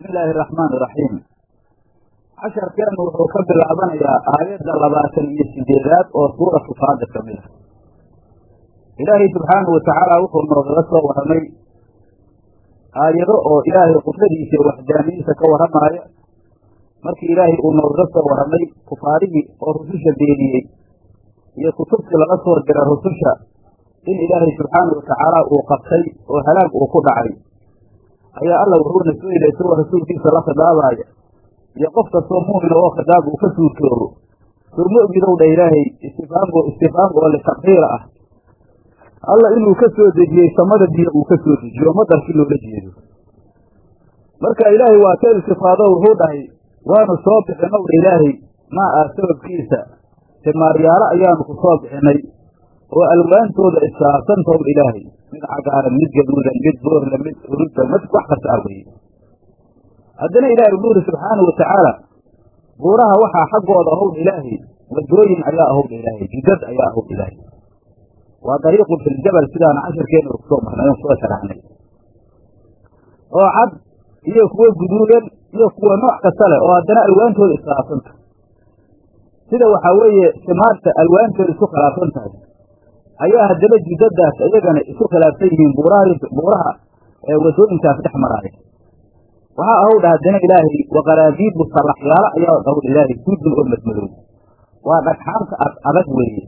illaahi araxmaan iraxiim casharkeennu wuxuu ka bilaabanayaa aayadda labaatan iyo sideedaad oo suuratu faada ka mid a ilaahay subxaanahu watacaala wuxuu noogaga soo warramay aayado oo ilaahay qudradiisa iyo waxdaaniyadiisa ka warramaaya markii ilaahay uu noogaga soo warramay kufaarihii oo rususha beeniyey iyo kutubtii laga soo diray rususha in ilaahay subxaanahu watacaala uu qabtay oo halaag uu ku dhacay ayaa alla wuxuuna soo yidhi isagoo rasuulkiisa la khidaabaaya iyo qof kastoo mu'mina oo khidaab uu ka suurtoobo soo ma ogidow dha ilaahay istifaamko istifaam oo litakriira ah alla inuu ka soo dejiyey samada biyo uu ka soo dejiyo madarkii loola jeedo marka ilaahay waa ka iltifaado wuxuu dhahay waanu soo bixinow dha ilaahay maa ah sababkiisa timaaryaalo ayaanu ku soo bixinay oo alwaantooda iskaabsantaw ilaahay mid cagaaran mid gaduudan mid boorla mid urudda mid wax kasta ah weye haddana ilaahay wuxuu yidhi subxaanahu watacaala buuraha waxaa xaggooda ahowdha ilaahay wadooyin ayaa ahowdha ilaahay jidad ayaa ahowdha ilaahay waa dariiqun filjabal sidaana cashirkeena u kusoo marnay oon soo sharaxnay oo cad iyo kuwo guduudan iyo kuwa nooc kasta leh oo haddana alwaantooda iskhilaafsanta sida waxaa weeye simaarta alwaantooda isku khilaafsan tahay ayaa haddana jidadaas iyagana isku khilaafsan yihiin buuraha ee wadooyinkaas dhex maraaya waxaa ahowdha haddana ilaahay waqaraabiibu sallaxyaalo ayaa ahowdha ilaahay suudun oo madmadow waa dhagxaanta ad adag weeye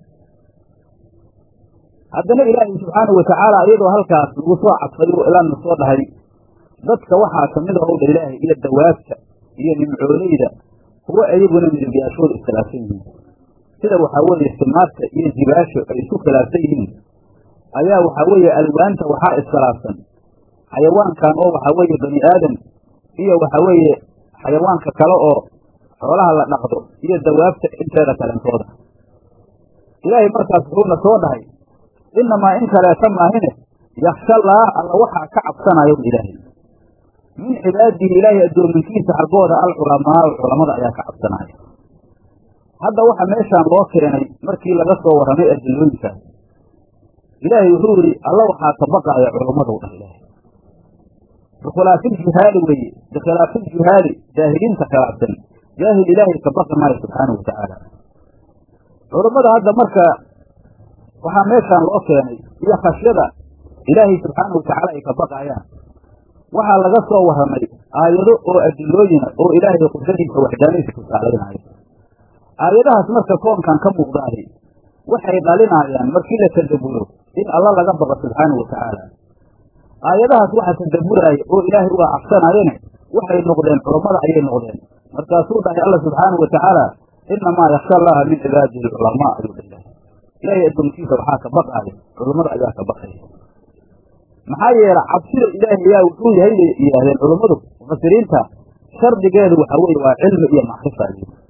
haddana ilaahay subxaanahu watacaala iyadoo halkaas lagu soo cadfay oo ilaana soo dhahay dadka waxaa kamid ahowdha ilaahay iyo dawaabta iyo nimcooleyda kuwo iyaguna midabyaashooda iskhilaafsan yihiin sida waxaa weeye simaarta iyo jibaasho ay isku khilaafsan yihiin ayaa waxaa weeye alwaanta waxaa iskhilaafsan xayawaankan oo waxaa weeye bani aadam iyo waxaa weeye xayawaanka kale oo xoolaha la dhaqdo iyo dawaabta inteeda kalentooda ilaahay markaas wuxuuna soo dhahay inamaa in kaleeta maahine yakshallaah alla waxaa ka cabsanayo ilaahay min cibaadihi ilaahay addoominkiisa xaggooda alculamaau culamada ayaa ka cabsanaya hadda waxa meeshaan loo keenay markii laga soo warramay adilooyinkaas ilaahay wuxuu yidhi alla waxaa ka baqaaya culammadu dhah ilaahay bikhilaafiiljuhaali weeye bikhilaafiiljuhaali jaahiliinta khilaafsan jaahil ilaahay ka baqi maayo subxaanahu watacaala culammada hadda marka waxaa meeshaan loo keenay iyo khashyada ilaahay subxaanahu watacaala ay ka baqaayaan waxaa laga soo warramay aayado oo adilooyina oo ilaahay qudradiisa waxdaanadiisa tusaalaynaayo aayadahaas marka koonkan ka muuqdaahi waxay dhalinaayaan markii la tadabburo in alla laga baqo subxaanahu watacaala aayadahaas waxa tadabburaaya oo ilaahay uga cabsanaayene waxay noqdeen culammada ayay noqdeen markaasuu dhahay alla subxaanahu watacaala inamaa yaksha allaha min cibaadihi alculamaa ayuu dha ilahay ilaahay addoonkiisa waxaa ka baqaaya culammada ayaa ka baqaya maxaa yeele cabsida ilaahay ayaa wuxuu yahay bay yidhaahdeen culammadu mufasiriinta shardigeedu waxa weeye waa cilmi iyo macrifa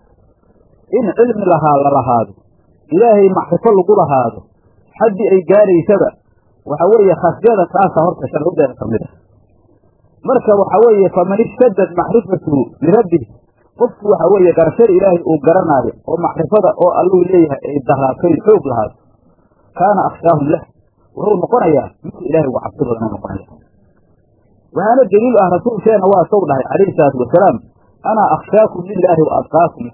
in cilmi lahaa la lahaado ilaahay macrifo lagu lahaado xaddii ay gaaraysaba waxa weeye khashyada taasa horta sharcideeda ka mid ah marka waxa weeye faman ishtadad macrifatuhu lirabbih qofku waxa weeye garashada ilaahay uu garanaayo oo macrifada oo alluu leeyahay ay daraatoy xoog lahaato kaana akhshaahum lah wuxuu noqonayaa midka ilahay uga cabsi badan u noqonaya waxaana daliil ah rasuulkeena waa saw dhahay calayhi salaatu wasalaam anaa akhshaakum lilaahi wa adqaakum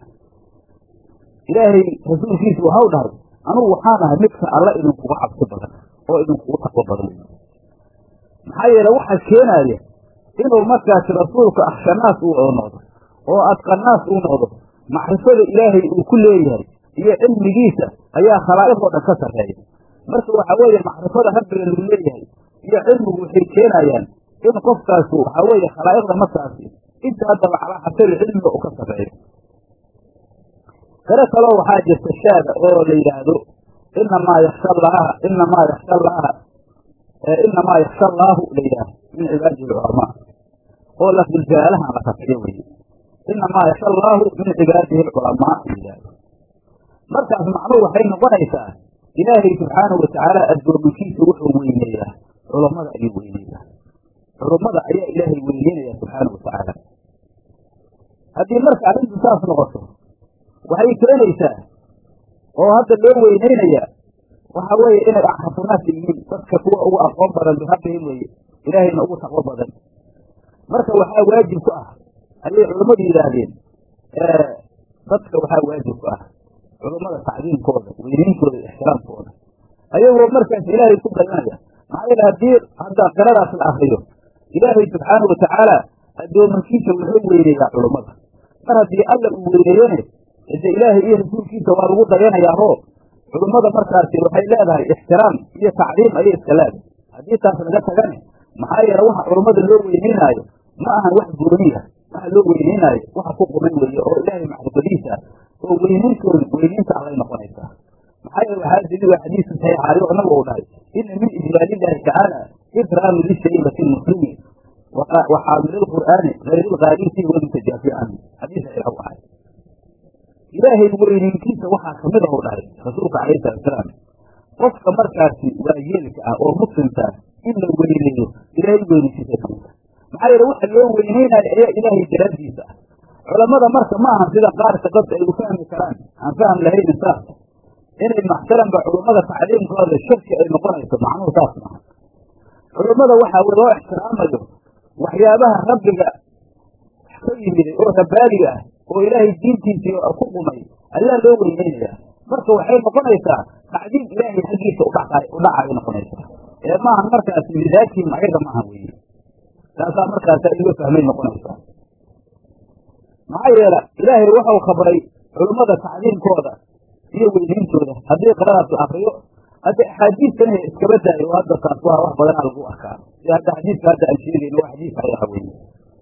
ilaahay rasuulkiisu waxau dhahay anugu waxaan ahay midka alla idinkuga cabsi badan oo idinkugu taqwo badan maxaa yeele waxaa keenaaya inuu markaasi rasuulku akhshanaas uu noqdo oo adqanaas uu noqdo macrifada ilaahay uu ku leeyahay iyo cilmigiisa ayaa khalaa'iqoo dhan ka sarreeya marka waxaa weeye macrifada rabbiga lagu leeyahay iyo cilmigu waxay keenayaan in qofkaasu waxaa weeye khalaa'iqda markaasi inta haddaba calaa xasabi cilmiga uu ka sarreeyo kale kaloo waxaa jirta shaada oo la yidhaahdo inamaa yaksha allaha inamaa yaksha allaha inamaa yaksha allaahu la yidhaahdo min cibaadihi alculamaa oo lafduljaalahan la rafciyo weye inamaa yaksha allaahu min cibaadihi alculamaa la yidhaahdo markaas macnuhu waxay noqonaysaa ilaahay subxaanahu watacaala addoominkiisa wuxuu weyneeyaa culammada ayuu weyneeyaa culummada ayaa ilaahay weyneynaya subxaanahu watacaala haddii marka arrintu saas noqoto waxay keenaysaa oo hadda loo weyneynaya waxa weeye inay axrafunaasi yihiin dadka kuwa ugu aqoon badan birabbihim weye ilaahayna ugu taqwo badan marka waxaa waajib ku ah ayay culammadu yidhaahdeen dadka waxaa waajib ku ah culummada tacdiimkooda weyneyntooda ixtiraamkooda ayagoo markaas ilaahay ku dayanaya maxaa yeele haddii hadda qiradaas la akriyo ilaahay subxaana watacaala addoomankiisa wuxuu weyneeyaa culummada mar haddii alla uu weyneeyene ide ilaahay iyo rasuulkiisa waa lagu dayanayaao culummada markaasi waxay leedahay ixtiraam iyo tacdiim ayay iska leedahay haddii taas laga tagane maxaa yeele waxa culummada loo weyneynaayo ma ahan wax gooniya waxa loo weyneynaayo waxa ku quman weeye oo ilaahay maxrifadiisa oo weyneyntooda weyneynta allay noqonaysaa maxaa yeele waxaa daliil waa xadiisu saxiixaayo oo nabigu u dhahay ina min ijlaalillahi tacaala ikraamu lishaybati lmuslimi wa xaamili lqur'aani gayri lqaarisi walmutajaafi canhu xadiis saxiixa u ahay ilaahay weyneyntiisa waxaa kamid ah u dhahay rasuulka calayhi salatusalaam qofka markaasi waayeelka ah oo muslimka in la weyneeyo ilaahay weyneyntiisa kamid ah maxaa yeele waxa loo weyneynayo ayaa ilaahay daraaddiisa ah culammada marka ma ahan sida qaarka dadka ay u fahmi karaan aan fahm lahaynin saas inay maxsalanba culummada tacliimkooda shirki ay noqonayso macnuhu saas maaha culummada waxaa loo ixtiraamayo waxyaabaha rabbiga ka yimiday oo rabbaaliga ah oo ilaahay diintiisii ku qumay ayaa loo weyneynaya marka waxay noqonaysaa tacdiim ilaahay xaggiisa udhacayo noqonaysaa ee maahan markaasi midaajihim ayaga maaha weye taasaa markaasa iga fahmay noqonaysaa maxaa yeele ilaahay waxau khabray culummada tacdiimkooda iyo weyneyntooda haddii qiradaas la akriyo hadda axaadiistana iskaba daayo oo hadda taas waa wax badanaa lagu arkaa sida hadda xadiiska hadda aan sheegayno waa xadiis ayaha weye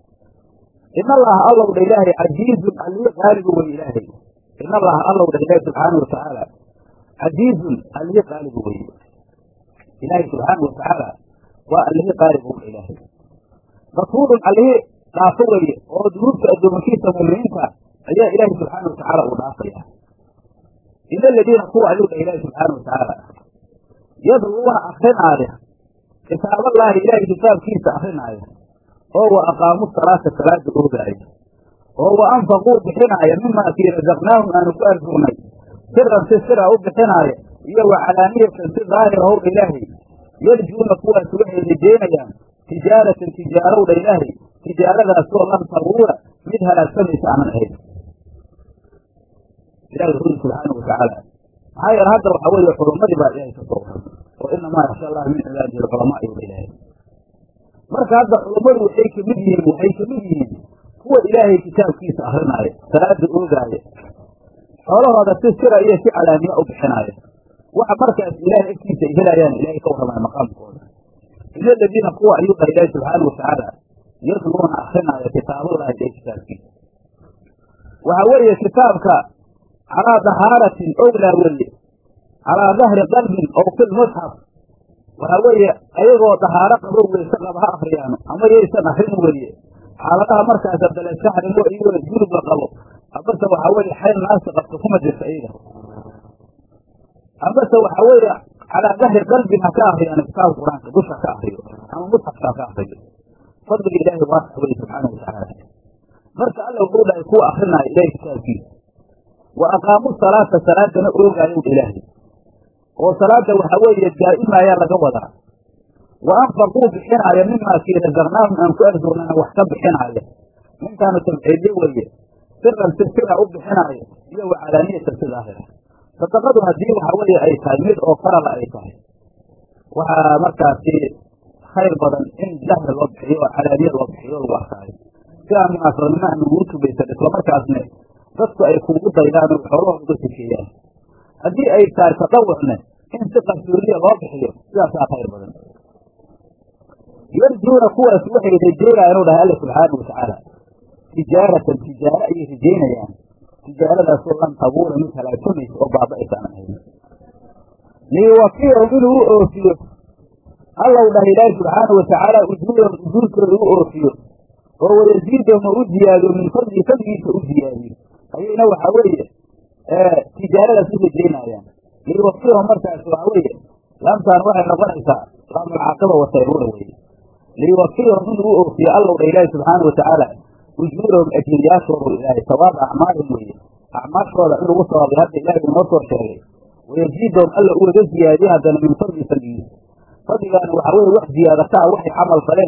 in allaha allow dha ilaahay casiizun allii qaalibu wey ilaahay in allaha allow dha ilaahay subxaana watacaala casiizun allii qaalibu weye ilaahay subxaana watacaala waa allihii qaalibu dha ilaahay gafuurun allihii dhaafo weye oo dunuubta addoomankiisa muminiinta ayaa ilaahay subxaana watacaala uu dhaafaya ina aladiina kuwa ayuu dha ilaahi subxaana watacaala yadluuna akrinaaya kitaaballaahi ilaahay kitaabkiisa akrinaaya oo wa aqaamu salaata salaada oogaaya oo wa anfaquu bixinaaya mimaa kii rasaqnaahum aanu ku arsugnay siran si sira u bixinaaya iyo wa calaaniyatan si daahira howdha ilaahay yarjuuna kuwaas waxay rajeynayaan tijaaratan tijaarowdha ilaahay tijaaradaasoo lan tabuura mid halaagsamaysa aanan ahayn ilahi wuxuu yiri subxaana watacaala maxaa yeele hadda waxa weeye xulumadii baa ilaahay ka soo waran oo inamaa yaksha allaha min cibaadihi alculamaa ayuu ilaahay marka hadda culummadu waxay kamid yihiin waxay kamid yihiin kuwa ilaahay kitaabkiisa akrinaayo salaada oogaaya xoolahooda si sira iyo si calaaniya u bixinaaya waxa markaas ilaahay agtiisa ay helayaan ilahay ka warramaya maqaamkooda ina aladiina kuwa ayuu dhaha ilaahi subxaana watacaala yatluuna akrinaaya kitaaballahi ilahay kitaabkiisa waxa weeye kitaabka calaa dahaaratin owlaa weeye calaa dahri qalbin ow fi lmusxaf waxaa weeye ayagoo dahaaro qabo weyse qaba ha akriyaano ama yaysan akrin weeye xaaladaha markaas abdalesaxrimo iyo gurub la qabo amase waxaa weeye xayl naasi qabto kuma jirta iyaga amase waxaa weeye calaa dahri qalbin ha ka akriyaano kitaabka qur-aanka dusha ka akriyo ama musxafka ha ka akriyo fadliga ilaahi waasa weye subxaana watacaala marka alla wuxuu dhahay kuwa akrinaayo ilahay kitaabkiisa wa aqaamu salaata salaadana oogaayow ilaahay oo salaada waxaa weeye daa'imaayaa laga wadaa wa anfaquu bixinaaya mimaa kii rasaqnaahum aan ku arsugnana wax ka bixinaaya minkaanu tabciidyo weeye siran si sira u bixinaaya iyo wa calaaniyatan si daahira sadaqadu haddii waxa weeye ay tahay mid oo farala ay tahay waxaa markaasi khayr badan in dahri loo bixiyo oo calaaniya loo bixiyo lagu arkaayo si aan munaasabadnimo aan ugu tubaysan isla markaasne dadku ay kuugu daydaan oo xoolahooda uga tekeeyaan haddii ay tahay tadawucne in si qarsoodiya loo bixiyo sidaasaa khayr badan yarjuuna kuwaas waxay rajeynayaan u dhahay alla subxaana watacaala tijaaratan tijaaro ayay rajeynayaan tijaaradaasoo lan tabuura mid halaagsamaysa oo baaba'aysaanan ahayn liyuwafiyahum inuu u oofiyo allow dhahay ilaahi subxaana watacaala ujuurahum ujuurkooda u oofiyo oo wayaziidahum oo u ziyaadiyo min fadli fadligiisa u ziyaadiyo ayayna waxaa weeye tijaaradaas u rajeynayaan liyuwafiyahum markaas waxaa weeye laamtaan waxay noqonaysaa laamulcaaqiba wasayruura weeye liyuwafiyahum inuu u oofiyo allow dha ilaahi subxaana watacaala ujuurahum ajriyaashoodu ilaahay sawaaba acmaalihim weeye acmaashooda in lagu sawaabay hadda ilaahay uu noo soo sheegay wayaziidahum alla u waga ziyaadiye haddana min fadli fadligiisa fadligaana waxaa weeye wax ziyaadata ah waxay camal faleen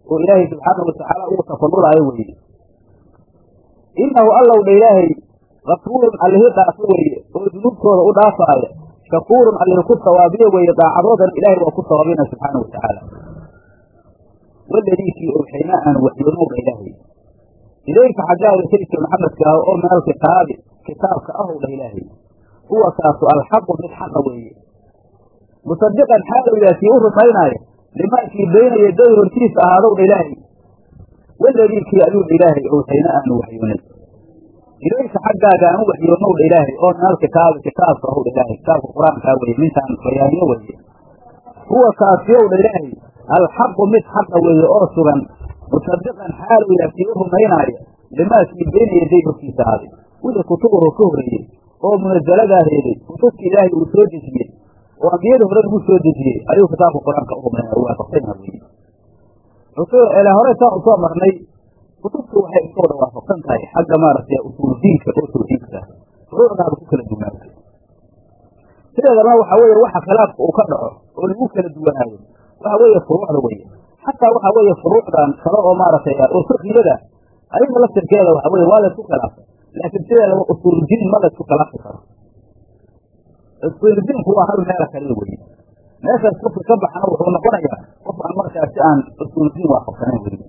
oo ilaahay subxaana watacaala ugu tafadulaayo weeye innahu allow dha ilaahay kafuurun allihii dhaafo weeye oo dunuubtooda u dhaafaaya shakuurun allihii ku sawaabiyo weeye daacadoodana ilaahay waa ku sawaabina subxaana watacaala waladii kii owxaynaa aanu waxyoonowdha ilaahay ilayka xaggaaga sayidka maxamedka ah oo min alkitaabi kitaabka ahow dha ilaahay huwa kaasu alxaqu mid xaqa weeye musadiqan xaalow yaha kii u rumaynaayo limaa kii bayna yaday hortiisa ahaadow dha ilaahay waladii kii ayuu dha ilaahay owxayna aanu waxyoonay ilayka xaggaaga aan u waxyoonow dha ilaahay oo min alkitaabi kitaabka ahow dha ilaahay kitaabka qur-aankaa weye mintaan bayaaniyo weeye huwa kaasiyow dha ilaahay alxaqu mid xaqa weeye oo sugan musadiqan xaalow yaha kii u rumaynaayo limaa kii bayna yaday hortiisa ahaaday wixii kutubuhu ka horreeyey oo munazaladaa reebay kutubta ilaahay uu soo dejiyey oo ambiyada hore lagu soo dejiyey ayuu kitaabka qur-aanka u rumaynaya u waafaqsanya weye ele hore saan usoo marnay kutubtu waxay iska wada waafaqsan tahay xagga maaragtay usuul diinka oo tawxiidka furuucdaaba ku kala duwanaatay sideedana waxa weeye waxa khilaafka uu ka dhaco oo lagu kala duwanaayo waxa weeye furuucda weye xataa waxa weeye furuucdan kale oo maaragtay oo fiqhiyada ayaga laftirkeeda waxa weye waa laysku khilaafay laakiin sideedaba usuuldiin ma laysku khilaafi karo usuuldiinku waa hal meela kaliya weye meeshaas qofka ka baxana wuxuu noqonayaa qof aan markaasi aan usuuldiin waafaqsanayn weye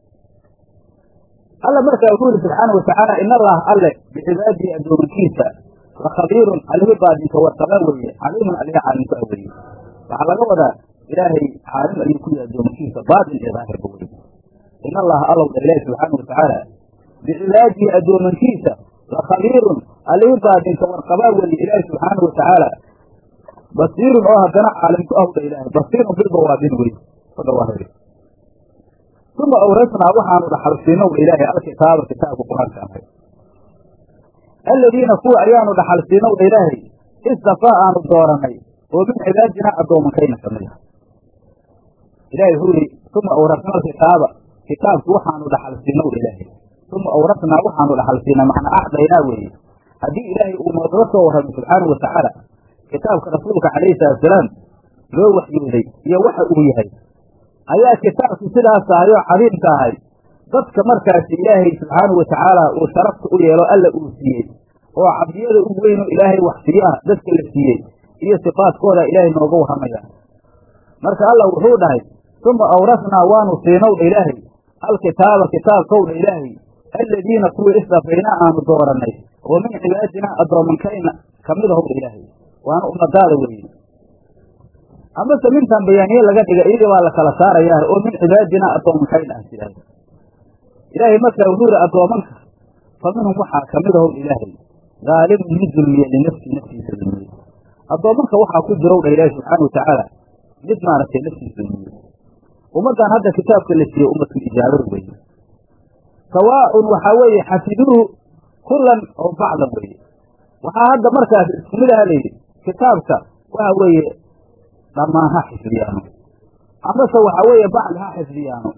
alla markaa wuxuu yihi subxaana watacaala in allaha alle bicibaadihi addoomankiisa la khabiirun alihi baadinka warqaba weeye caliimun alihi caalimku a weeye waxaa laga wadaa ilaahay caalim ayuu ku yahay addoomankiisa baatin iyo daahirba weye in allaha allow dha ilaahi subxaana watacaala bicibaadihi addoomankiisa la khabiirun alihi baadinka warqabaa weeye ilaahi subxaana watacaala basiirun oo haddana caalimku ah dha ilaahay basiirun bilbawaabin weye odhawaahir uma awrasnaa waxaanu dhaxalsiinow dha ilaahay alkitaaba kitaabka qur-aanka ahay aladiina kuwa ayaanu dhaxalsiinow dha ilaahay istafaa aanu dooranay oo min cibaadinaa addoomankayna ka mid ah ilahay wuxuu yihi uma awrasna alkitaaba kitaabki waxaanu dhaxalsiinow dha ilaahay uma awrasnaa waxaanu dhaxalsiinaa macnaa acdaynaa weeye haddii ilaahay uu noogaga soo warramay subxaanau watacaala kitaabka rasuulka calayhi salatusalaam loo waxyooday iyo waxa uu yahay ayaa kitaabku sidaas ahay oo cadiimka ahay dadka markaasi ilaahay subxaanau watacaala uu sharafta u yeelo alla uu siiyey oo cabdiyada u weyn oo ilaahay waxsiyo ah dadka la siiyey iyo sifaadkooda ilaahay nooga warramaya marka alla wuxuu dhahay uma awrasnaa waanu siinow dha ilaahay alkitaaba kitaabkow dha ilaahay aladiina kuwii istafaynaa aanu doorannay oo min cibaadinaa addoomankayna kamid ahow dha ilaahay waana ummadaada weeye amase mintan bayaaniye laga dhiga iyadii baa la kala saarayaa oo min cibaadinaa addoomankayna ah sidaas ilaahay markaa wuxuu yihi addoomanka fa minhum waxaa kamid ahow ilaahay haalimun mid dulmiye linafsii naftiisa dulmiye addoomanka waxaa ku jirow dha ilaahi subxaana watacaala mid maaragtay naftiisa dulmiye ummaddan hadda kitaabka la siiyey ummatul ijaabada weeye sawaaun waxaa weeye xafiduuhu kulan oo bacdan weeye waxaa hadda markaas isku mid aha layidhi kitaabka waxa weeye dhammaan ha xifdiyaano amase waxa weeye bacdi ha xifdiyaano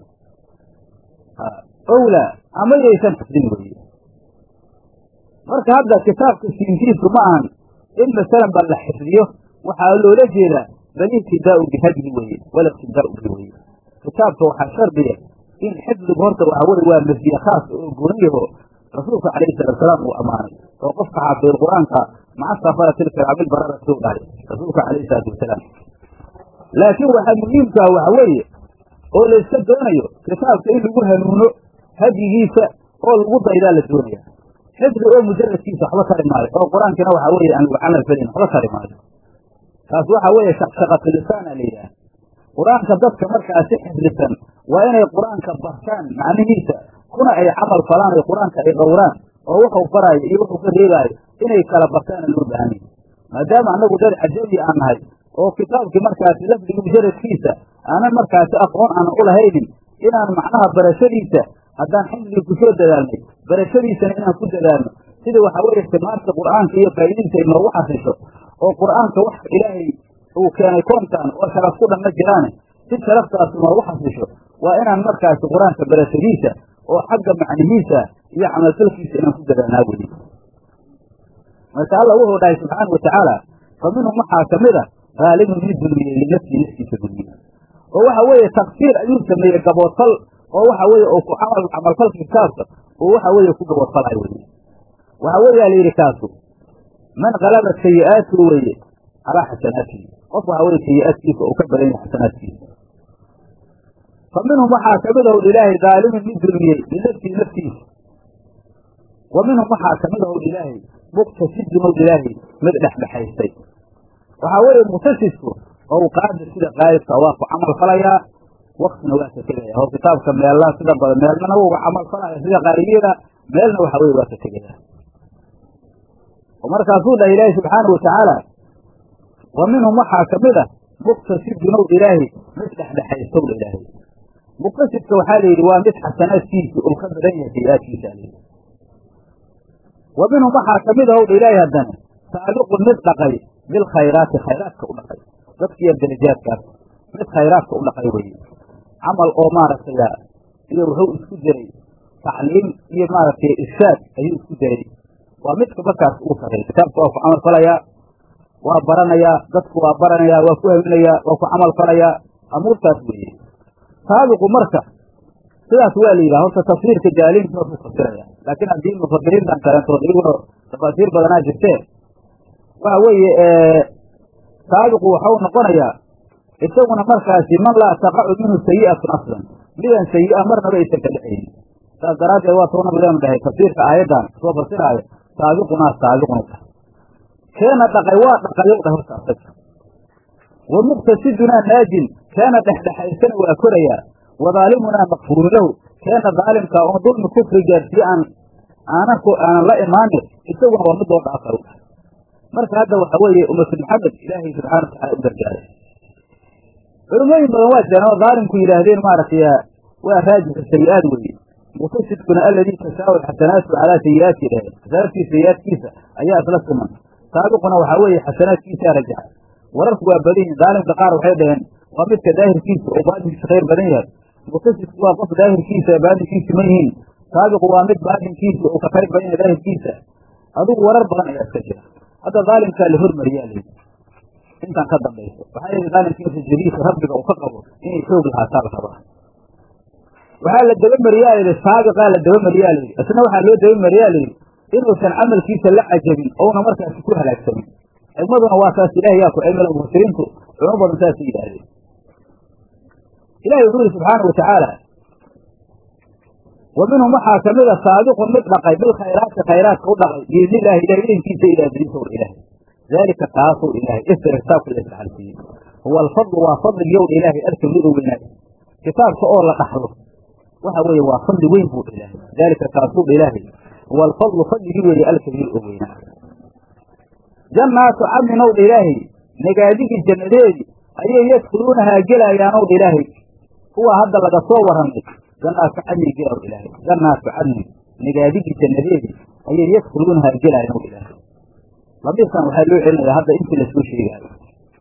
owla ama yaysan xifdin weeye marka hadda kitaabka siintiisu ma ahan in masalan ba la xifdiyo waxaa loola jeedaa bal ibtidaau bihadyi weeye wala ibtidaau bi weye kitaabka waxaa shardiya in xifdigu horta waxa weye waa masdiye khaas oo gooniyaho rasuulka calayhi salaatusalaam uu ammaanay oo qofka xaafid qur-aanka maca safarati lkiraamil barara suu dhahay rasuulka calayhi salaatu wasalaam laakiin waxaa muhiimka ah waxa weeye oo layska doonayo kitaabka in lagu hanuuno hadyigiisa oo lagu daydaa la doonaya xifdi oo mujaradkiisa waxba tari maayo oo qur-aankiina waxa weeye aan lagu camal felin waxba tari maayo taas waxa weeye shaqshaqatulisaana la yidhaah qur-aanka dadka markaasi xifdisan waa inay qur-aanka bartaan macnihiisa kuna ay camal falaan ay qur-aanka ay dhowraan oo wuxuu faraayo iyo wuxuu ka reebaayo inay kala bartaana loo baahan yahi maadaama annagu dad cajabi aan nahay oo kitaabkii markaasi lafdiga mujaradkiisa aanan markaasi aqoon aanan u lahaynin inaan macnaha barashadiisa haddaan xifdigii ku soo dadaalnay barashadiisana inaan ku dadaalno sida waxa weeye timaarta qur'aanka iyo faa'idiinta ay noogu xasisho oo qur'aanka wax ilaahay uu keenay koonkan oo sharaf ku dhanna jiraane si sharaftaas noogu xasisho waa inaan markaasi qur-aanka barashadiisa oo xagga macnihiisa iyo camalfalkiisa inaan ku dadaalnaa weye marka alla wuxuu dhahay subxaana watacaala fa minhum waxaa kamid a haalimun mid dulmiyey linafsii naftiisa dulmiyey oo waxa weeye taksiir ayuu sameeyey gaboodfal oo waxa weeye oo ku camal camalfalka kitaabka oo waxa weeye ku gabadfalayo weye waxa weeyaa la yidhi kaasu man kalaba sayi'aatuhu weeye calaa xasanaatihi qof waxa weye sayi'aadkiisa oo ka badan yahay xasanaadkiisa fa minhum waxaa kamid ahw ilaahay daalimin mid dulmiyey linafsihi naftiisa wa minhum waxaa kamid ahw ilaahay muqtasidun ow ilaahay mid dhexdhexaystay waxaa weeye muqtasidku owqaada sida qaalibka waa ku camal falayaa waktina waa ka tegaya oo kitaabka meelna sida badan meelnana waa uga camal falaya sida qaalibiyada meelna waxa weye waa ka tegaya oo markaasuu dhahay ilaahi subxaanau watacaala wa minhum waxaa kamid ah muqtasidun ow ilaahay mid dhexdhexaystow dha ilaahay muqtasidka waxaa la yidhi waa mid xasanaadkiisa uu ka badan yahay sayi-aadkiisa alayidhi wa minhum waxaa kamid ah ow dha ilaahay haddana saabiqun mid dhaqay bilkhayraati khayraadka u dhaqay dadkiiyo darajaadkaas mid khayraadka u dhaqay weye camal oo maaragtay iyo wuxuu isku jiray tacliim iyo maaragtay irshaad ayuu isku jiray waa midka markaas uu saray kitaabka waa ku camal falayaa waa baranayaa dadku waa baranayaa waa ku haminayaa waa ku camal falayaa amuurtaas weeye saabiqu marka sidaas waa la yidhaha horta tafsiirka jaaliinka waa ku fasiraya laakiin haddii mufasiriintan kaleentood iyaguna tafaasiir badanaa jirtee waxa weeye saabiqu waxau noqonayaa isaguna markaasi man laa taqacu minhu sayi'atun aslan midan sayi'a marnaba aysan ka dhexaynin saas daraaddeed waa tau nabigeenu dhahay tafsiirka aayaddan soo fasiraayo saabiqunaa saabiqunu tahay keena dhaqay waa dhaqayow dhah horta asaga wa muqtasidunaa naajin keena dhexdhexaysana waa korayaa wadaalimunaa makfuuru lahu keena daalimkaa oon dulmi kufri gaarsiye aan aanan aanan la imaanin isaguna waa mid loo dhaafa u tahay marka hadda waxa weeye ummatu maxamed ilaahay subxana watacala u gargaaray culimooyin badan waa jiraan oo daalimku yidhaahdeen maaragtay waa raajika sayi-aad weeye muqtasidkuna aladii tasaawi xasanaatu calaa sayi'aati dhaheen xasanaadkiisa sayi-aadkiisa ayaa isla siman saabiquna waxaa weeye xasanaadkiisaa rajaxa wararku waa badan yihin daalimka qaar waxay dhaheen waa midka daahirkiisa oo baatinkiisa khayr badan yahay muqtasidku waa qof daahirkiisa baatinkiisa ma yihiin saabiqu waa mid baatinkiisa uu ka khayr badan yahay daahirkiisa adigu warar badan ayaa iska jira hadda daalimkaa la hormariyaa layidhi intan ka dambayso waxaa yidhi daalimkiisa jadiidka rabbiga uu ka qabo inay xoog lahaataa la rabaa waxaa la dabamariyaa layidhi saabiqaa la dabamariyaa layidhi isna waxaa loo dabamariyaa layidhi inuusan camalkiisa la cajabin ouna markaasi ku halaagsamin xigmaduna waa saas ilahi yaa ku cilmila mufasiriintu culimo badan saasay yidhaahdeen ilahi wuxuu yihi subxaana wa tacaala wa minhum waxaa kamid a saabiqun mid dhaqay bilkhayraati khayraadka u dhaqay biidni illahi ilahi idinkiisa ilaa daliisa ilahay daalika kaasuu ilaahay isra kitaabka la isxalsiiyey huwa alfadlu waa fadlig yow ilaahay alkabiiru weynaay kitaabka oo la dhaxlo waxa weeye waa fadli weyn buu ilaahay daalika kaasuu ilaahay huwa alfadlu fadligii weeye alkabiir oo weynaa jannaatu cadnin ow dha ilaahay nagaadigii jannadeedii ayay yadkhuluunahaa gelayaan ow dha ilaahay kuwa hadda laga soo warramay jannaatu cadnin gela ow ilaahay jannaatu cadnin nagaadigii jannadeedii ayay yadkhuluunahaa gelayaan ow ilaahay lamiiskan waxaa loo celinaya hadda intii lasoo sheegaayo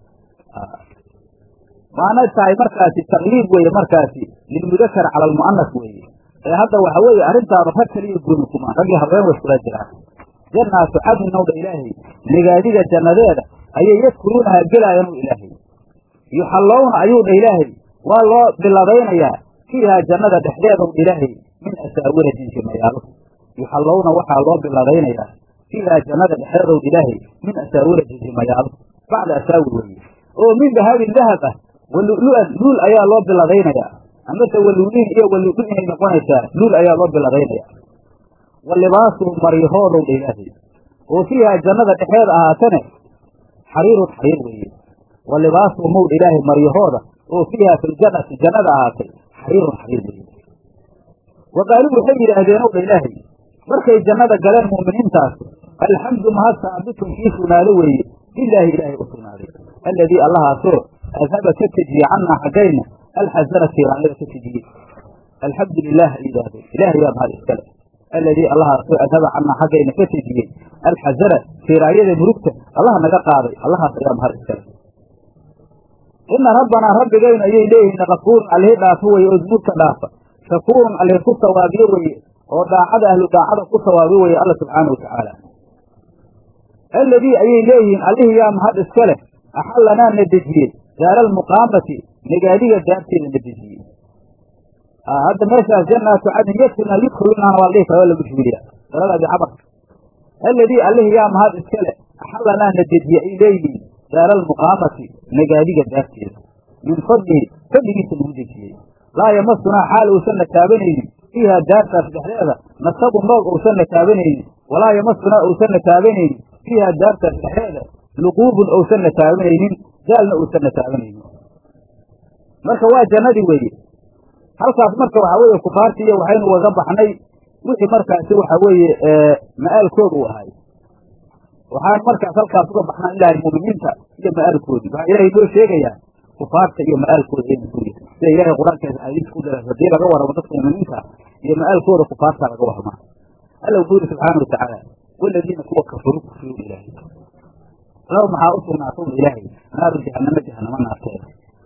waana tahay markaasi taqliib weeye markaasi lilmudakar cala almu'anas weeye ee hadda waxa weeye arrintaaba rag kaliya gooni kuma raggii haween way iskula jiraan jannaatu cadnin ow dha ilaahay nigaadiga jannadeeda ayay yadkuluunahaa gelaayaan ow ilaahay yuxallowna ayuu dha ilaahay waa loo biladaynayaa fiihaa jannada dhexdeeda ow dha ilaahay min asaawira jinjimayaalo yuxallowna waxaa loo biladaynayaa fiihaa jannada dhexdeeda ow dha ilaahay min asaawira jinjimayaalo bacda asaawir weeye oo min dahabin dahab ah walu'lu'an luul ayaa loo biladaynayaa amase waluuliin iyo walu'lu inay noqonaysaa luul ayaa loo biladaynayaa wa libaasuhum maryahoodow dha ilaahay oo fiihaa jannada dhexeeda ahaatane xariirun xariir weeye wa libaasuhum ow dha ilaahay maryahooda oo fiihaa filjannati jannada ahaatay xariirun xariir weeye wa qaaluu waxay yidhaahdeen ow dha ilaahay markay jannada galeen mu'miniintaas alxamdu mahad saabitun kii sugnaado weeye lilaahi ilaahay u sugnaaday alladii allahaasoo adhaba ka tejiyey cannaa xaggayna alxasana tiiraanyada ka tejiyey alxamdu lilah ay yidhaahdeen ilaahay yaa mahad iskale alladii allahaasoo adhaba cannaa xaggayna ka tejiyey alxasana tiiraanyada murugta allah naga qaaday allahaas ayaa mahad iskale ina rabbanaa rabbigaynu ayay leeyihiin kafuurun allihi dhaafo weye oo dunuubta dhaafa shakuurun allihi ku sawaabiyo weye oo daacada ahlu daacada ku sawaabiyo weye alla subxaana watacaala alladii ayay leeyihiin allihii yaa mahad iska leh axallanaa na dejiyey daara almuqaamati nagaadiga daarteeda na dejiyey hadda meeshaas janaatu cadin yadkulna yudkhulunaana waa la dhihi kara waa lagu jibiliya saladaadi cabarka alladii allihii yaa mahad iskale axallanaa na dejiye ay leeyihiin daara almuqaamati nagaadiga daarteeda min fadlihi fadligiisa lagu dejiyey laa yamasunaa xaal uusanna taabanaynin fiiha daartaas dhexdeeda nasabun noog uusanna taabanaynin walaa yamasunaa uusanna taabanaynin fiiha daartaas dhexdeeda luquubun uusanna taabanaynin gaalna uusanna taabanaynin marka waa jannadii weeye halkaas marka waxaa weeye kufaartii iyo waxaynu waga baxnay wixii markaasi waxa weeye ma'aalkooda u ahay waxaan markaas halkaas uga baxnaan ilahay mu'miniinta iyo ma'aalkoodii waxaa ilahay noo sheegayaa kufaarta iyo ma'aalkooda aynu sugi sida ilahay qur-aankeesa xadiis ku dara haddii laga warramo dadka mu'miniinta iyo ma'aalkooda kufaarta laga warramaa alla wuxuu yidhi subxaana watacaala waladiina kuwa kafaruu kufriyu ilaahay lahu maxaa u sugnaatowna ilaahay naaru jahanamo jahanamo naarteeda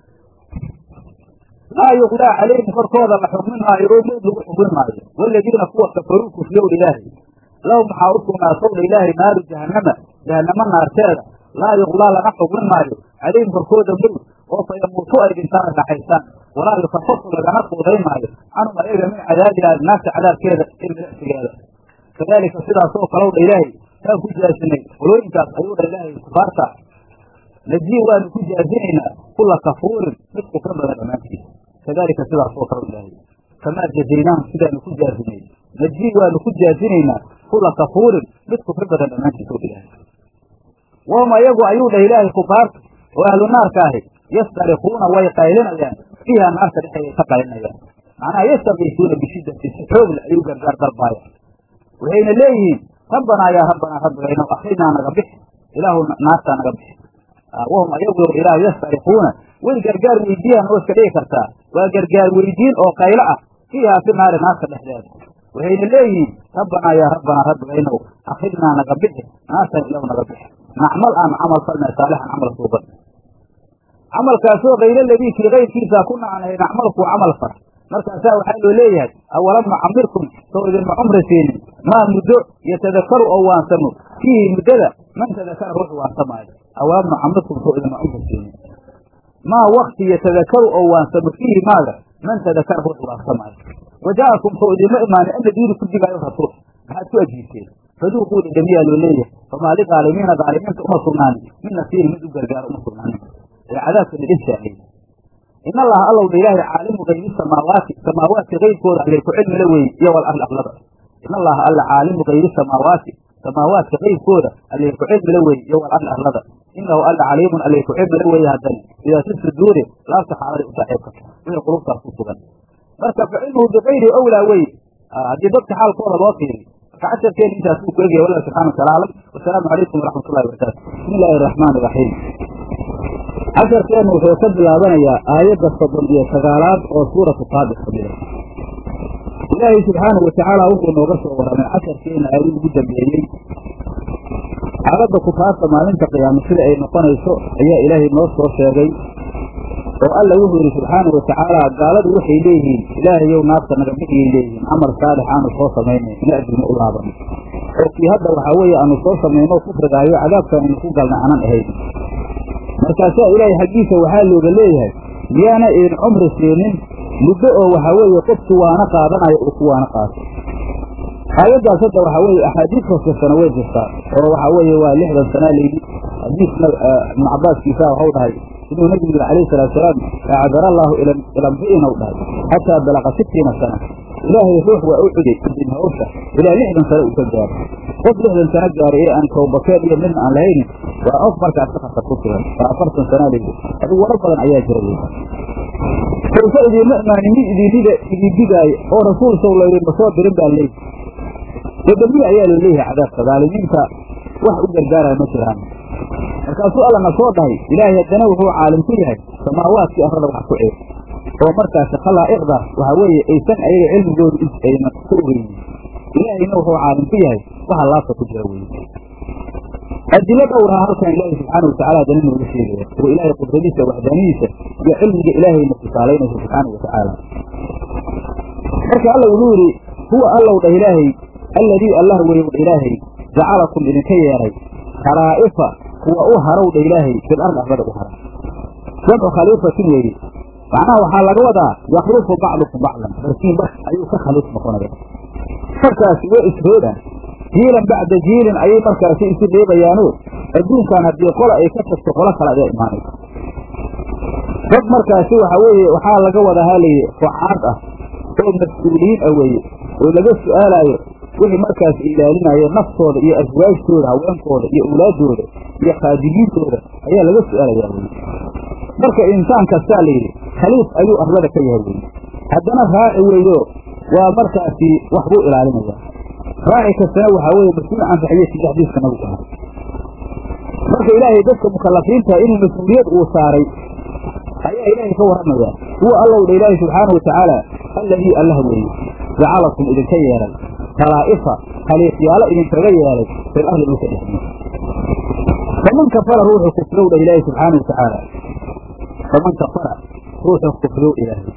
laa yuqdaa calayhim korkooda la xukmin maayo oo mowd lagu xukmin maayo waladiina kuwa kafaruu kufriyow ilaahay lahum maxaa u sugnaatowna ilaahay naaru jahanama jahanamo naarteeda laa yuqdaa laga xukmin maayo calayhim korkooda mowd oo fa yamuutu ay dhintaan ay dhaxaysaan walaa yukafafu lagana quudayn maayo canhum ayaga min cadaabihaa naarta cadaabkeeda ee milicsigeeda kadaalika sidaasoo kalow dha ilaahay kaan ku jaasinay qolooyinkaas ayuu dha ilaahay kufaarta najii waanu ku jaazinaynaa kula kafuurin mid kufra badan dhammaantiisa kadalika sidaasoo kale ilaahay kamaa jazaynaahum sidaanu ku jaazinay najii waanu ku jaazinaynaa kula kafuurin mid kufri badan dhammaantiisa ilaahay wahum ayagu ayuu dhah ilaahay kufaarta oo ahlu naarka ahi yastarikuuna way qaylinayaan fiiha naarta dhexeeday ka qaylinayaan macnaha yastakiisuuna bishiddati si xoogle ayuu gargaar dalbaayaan waxayna leeyihiin rabbanaa yaa rabbanaa rabbigayno akrinaa naga bixi ilaahu naartaa naga bixi wahum ayagu ilaah yastarikuuna way gargaar weydiiyaan oo iska dhigi kartaa waa gargaar weydiin oo qaylo ah fiihaa fi naari naarta dhexdeeda waxayna leeyihiin rabbanaa yaa rabbanaa rabbigaynow akrinaa naga bixi naartan ilahu naga bixi nacmal aan camal falna saalixan camal suuban camalkaasoo kayla ladii kii kayrkiisaa ku nacnahay nacmalkuu camal far markaasaa waxaa loo leeyahay awalam nucamirkum soo idinma cumri siinin maa muddo yatadakaru oo waansamo fiihi muddada man tadakara ruux waansamaayo awalam nucamirkum soo idinma cumri siinin maa wakti yatadakaru oo waansamo fiihi maaga man tadakara ruux waansamaayo waja'akum soo idinma imaanin an nadiiru ku digaayo rasuul maxaad ku ajiibteen faduuquu dhidhamiyaa loo leeyahay famaa ligaalimiina gaalimiinta uma sugnaanin min nasiirin mid u gargaaro uma sugnaanin ee cadaabka dhidhin saaxiyey in allaha allowdha ilaahay caalimu kaybi samaawaati samaawaadka kayrkooda allay ku cilmila weeye iyo wal arli arlada in allaha alla caalimu kaybi samaawaati samaawaadka kayrkooda allay ku cilmila weeye iyo wal arli arlada inahu alla caliimun allay ku cilmila weeye haddana idaa si suduuri laabta xaaladay u saaxiibka wixii qulubtaas ku sugan marka fa cilmuhu bikayri owlaa weye haddii dadka xaalkooda loo fiiriyo marka casharkeena intaas uu ku egaya wallah subxana wataala aclam wasalaamu calaykum waraxmat ullahi wabarakaatu bismi illaahi araxmaan iraxiim casharkeennu wuxuu ka bilaabanayaa aayadda soddon iyo sagaalaad oo suuratu saabix ka mida ilaahay subxaanahu watacaala wuxuu nooga soo warramay casharkeena aayadii ugu dambeeyey xaaladda kufaarta maalinta qiyaama sida ay noqonayso ayaa ilaahay noo soo sheegay oo alla wuxuu yidhi subxaanahu watacaala gaaladu waxay leeyihiin ilaahayow naarta naga bixiyay leeyihiin camal saalix aanu soo samaynay ina adduunya u laaban oo kii hadda waxaa weeye aanu soo samayno kufrigaayo cadaabkan aynu ku galna aanan ahayn markaasaa ilaahay xaggiisa waxaa looga leeyahay miyaana idin cumri siinin muddo oo waxaa weeye qofki waana qaadanayo uu ku waana qaato aayaddaas hadda waxaa weeye axaadiis fasirtana way jirtaa oo waxaa weeye waa lixdan sanaa layidhi xadiisna ibnu cabaaskiisa waxau dhahay inuu nebigu yidhi calayhi salaatu salaam acdara allaahu ilamri'in ou dhahay xataa balaqa sittiina sana ilaahay ruux waa u cuday idin hawsha ilaa lixdan sano uu ka gaaro qof lixdan sano gaaray ee aan towbakeen iyo midna aan lahaynin waa qof markaas sakarka ku sugan waa afartan sanaa layidhi adigu warar badan ayaa jira wey sawse idiinma imaanin mid idinida idin digaayo oo rasuul sow laydinma soo dirin baa leeyi dadamiye ayaa loo leeyahay cadaabka daalimiinta wax u gargaaraya ma jiraan markaasuu allana soo dhahay ilaahay haddana wuxuu caalim ku yahay samaawaadkii arrada wax ku ceeb oo markaasi khalaa'iqda waxaa weeye aysan ayaga cilmigooda ayna ku ogeynin ilaahayna wuxuu caalim ku yahay waxa laabta ku jira weye adilo dhowraa halkan ilaahay subxaana watacala haddana nooga sheegaya oo ilaahay qudradiisa waxdaanidiisa iyo cilmiga ilaahayna tusaalaynaysa subxaana watacaala marka alla wuxuu yidhi huwa allow dhah ilaahay alladii allah weyow dha ilaahay jacalakum idinka yeeray khalaa'ifa kuwa u harow dha ilaahay fil ard arlada u hara jamcu khaliifatin weeye macnaha waxaa laga wadaa yaklufu bacdukum bacdan barkiin bar ayuu ka khaliif noqonaya markaasi way isreebaan jiilan bacda jiilin ayay markaasi isu reebayaano adduunkan haddii qola ay ka tagto qolo kale ayaa imaanaysa dad markaasi waxa weeye waxaa laga wadaa halayidhi fucaad ah oo mas-uuliyiin ah weeye oo laga su-aalaayo wixii markaas ilaalinayo naftooda iyo aswaajtooda haweenkooda iyo awlaadooda iyo khaadimiintooda ayaa laga su-aalayaa weye marka insaan kastaa layidhi khaliif ayuu arlada ka yahay weye haddana raaci weeyo waa markaasi wax buu ilaalinaya raaci kastana waxaa weeye mas-uul can raxiyati xadiiska nabigu ahaa marka ilaahay dadka mukalafiinta inuu mas-uuliyad uu saaray ayaa ilaahay ka warramaya huwa allow dha ilaahi subxaana watacaala alladii allah weeye jacalakum idinka yeelay khalaa'ifa khaliifyaalo idinkaga yeelay fil arli dhulka dhexdiisa faman kafara ruuxu kufrow dha ilaahi subxaana watacaala faman kafara ruuxu kufrow ilaahay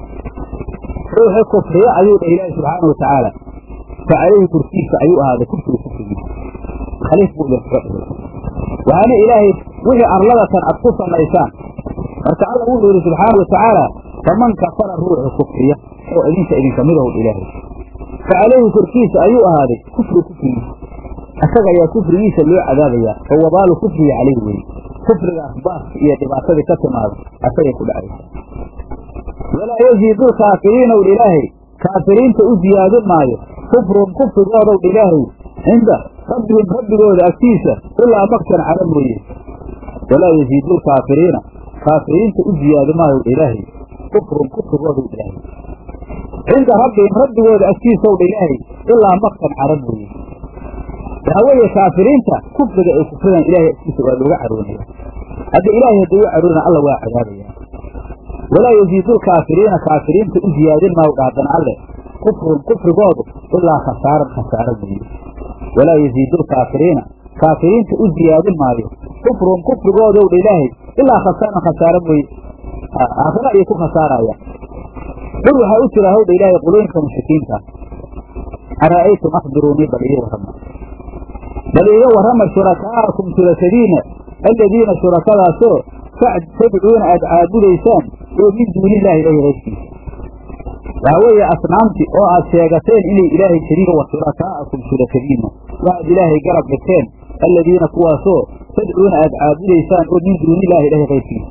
ruuxu kufriyo ayuu dha ilaahi subxaana watacaala fa calayhi kursiisa ayuu ahaaday kufrigu kufrigiisa khaliif buu idinkaga dhigay waxaana ilaahay wixii arladatan ad ku samaysaan marka alla wuxuu yidhi subxaana watacaala faman kafara ruuxu kufriya oo idinka idinka midahow ilaahay fa calayhi korkiisa ayuu ahaaday kufri kufrigiisa isaga ayaa kufrigiisa loo cadaabayaa oo wabaalu kufriga calayhi weye kufrigaas baaska iyo dhibaatadii ka timaada asagay ku dhacaysa walaa yaziidu lkaafiriina wdh ilaahay kaafiriinta u ziyaadin maayo kufrun kufrigoodow dha ilaahay cinda rabbihim rabbigooda agtiisa ilaa maktan cada mooye walaa yaziidu lkaafiriina kaafiriinta u ziyaadi maayo dha ilaahay kufrun kufrigoodow dha ilaahay cinda rabbihim rabbigooda agtiisaw dha ilaahay ilaa maktan cara mooye waxaa weeye kaafiriinta kufriga ay kufridaan ilahay agtiisa waa looga caroonaya hadda ilaahay haddii u caroona alla waa cadaabaya walaa yaziidu lkaafiriina kaafiriinta u ziyaadin maayo dhaadana alle kufrun kufrigoodu ilaa khasaaran khasaaro mooye walaa yaziidu lkaafiriina kaafiriinta u ziyaadin maayo kufrun kufrigoodow dha ilaahay ilaa khasaaran khasaaro mooye aakhira ayay ku khasaarayaan dhul waxaa u jira hawdha ilaahay qulooyinka mushrikiinta ara'aytum akhbiruunii bal ii warrama bal iiga warrama shurakaa'akum shurakadiina aladiina shurakadaasoo tadcuuna aad caabudaysaan oo min duuni illahi ilahi hayrkiisa waxaa weeye asnaamti oo aad sheegateen inay ilaahay shariiga wa shurakaa'akum shurakadiina waxaad ilaahay garab dhigteen aladiina kuwaasoo tadcuuna aad caabudaysaan oo min duuni illahi ilahi hayrkiisa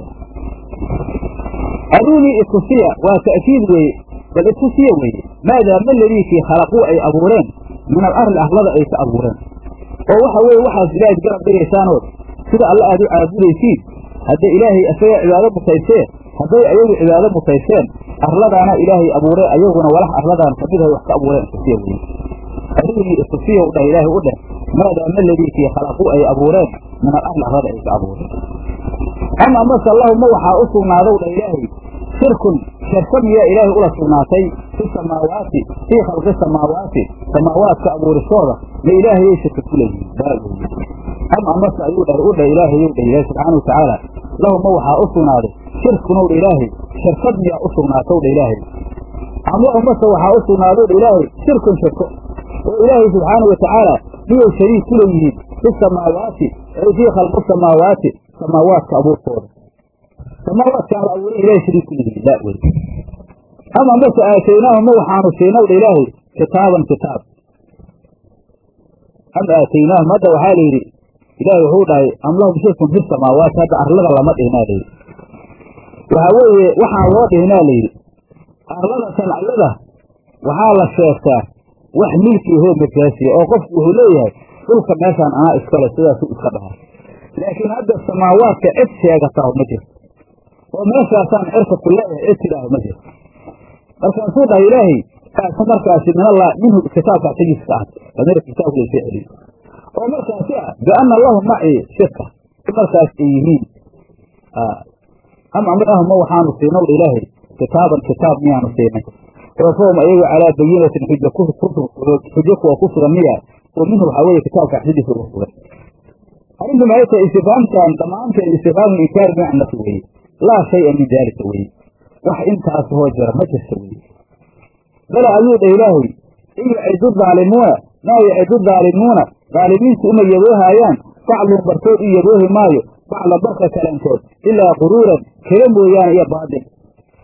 aruunii itusiya waa ta'kiid weeye bal itusiya weeye maadaa ma ladiikii khalaquu ay abuureen min alarli ahlada ay ka abuureen oo waxa weeye waxaas ilaahayd garab dhigaysaanood sida alle aad u caabudaysiin hadda ilaahay isagaa cibaado mutaysee hadday ayagu cibaado mutayseen arladaana ilaahay abuuree ayaguna walax arladaan kamid ahay wax ka abuureen itusiya weye aruunii itusiya u dheh ilaahay u dheh maadaa ma ladiikii khalaquu ay abuureen min alarli ahlada ay ka abuureen ama mase lahuma waxaa u sugnaadow dha ilaahay shirkun shirka miyaa ilaahay ula sugnaatay fi samaawaati fii khalqi samaawaati samaawaadka abuuristooda ma ilaahayay shirka ku leeyihin baaweye am amase ayuu dhah u dhah ilaahayow dhah ilaahay subxaana watacaala lahuma waxaa u sugnaaday shirkunow dha ilaahay shirkad miyaa u sugnaatow dha ilaahay am lahumase waxaa u sugnaadow dha ilaahay shirkun shirko oo ilaahay subxaana watacaala miyay shariik ku leeyihiin fi samaawaati ay fii khalqi samaawaati samaawaadka abuurtooda samaawaadkaan la abuuray ilahay shariik ku leeyihiin laa wey ama mase aataynaahum ma waxaanu siinaw dha ilaahay kitaaban kitaab am aataynaahum hadda waxaa la yidhi ilaahay wuxuu dhahay am lahum shirkun fi samaawaati hadda arlada lama dhihnaa layidhi waxaa weeye waxaan loo dhihnaa layidhi arlada sanciyada waxaa la sheegtaa wax milkii hoo majaasiya oo qofku wuxuu leeyahay dhulka meeshaan anaa iskale sidaasuu iska dhahaa laakiin hadda samaawaadka cid sheegataa ma jirto oo meeshaasaan cirka ku leeyahay cid tidhaaho ma jirto markaasuu dhahay ilaahay kaasa markaasi min allah minhu kitaabka xagiisa ka ahatay damir kitaabku laysoo celiyo oo markaasi ah bianna lahum macii shirka markaas ay yihiin am amrahum ma waxaanu siinaw ilaahay kitaaban kitaab miyaanu siinay oo fahum ayagu calaa bayinatin xuja xujo kuwa ku sugan miya oo minhu waxaa weeye kitaabka xadiisa uga sugan arrintu maxay tahay istifaamtan dhammaanteed istifaamu inkaari bimacnati weeye laa shaya min daalika weeye wax intaas hoo jira ma jirta weeye bala ayuu dha ilaahay in yacidu daalimuuna maa yacidu daalimuuna daalimiintu uma yaboohaayaan baclun barkood u yaboohi maayo bacla barka kalankood ilaa quruuran kela mooyaane iyo baadil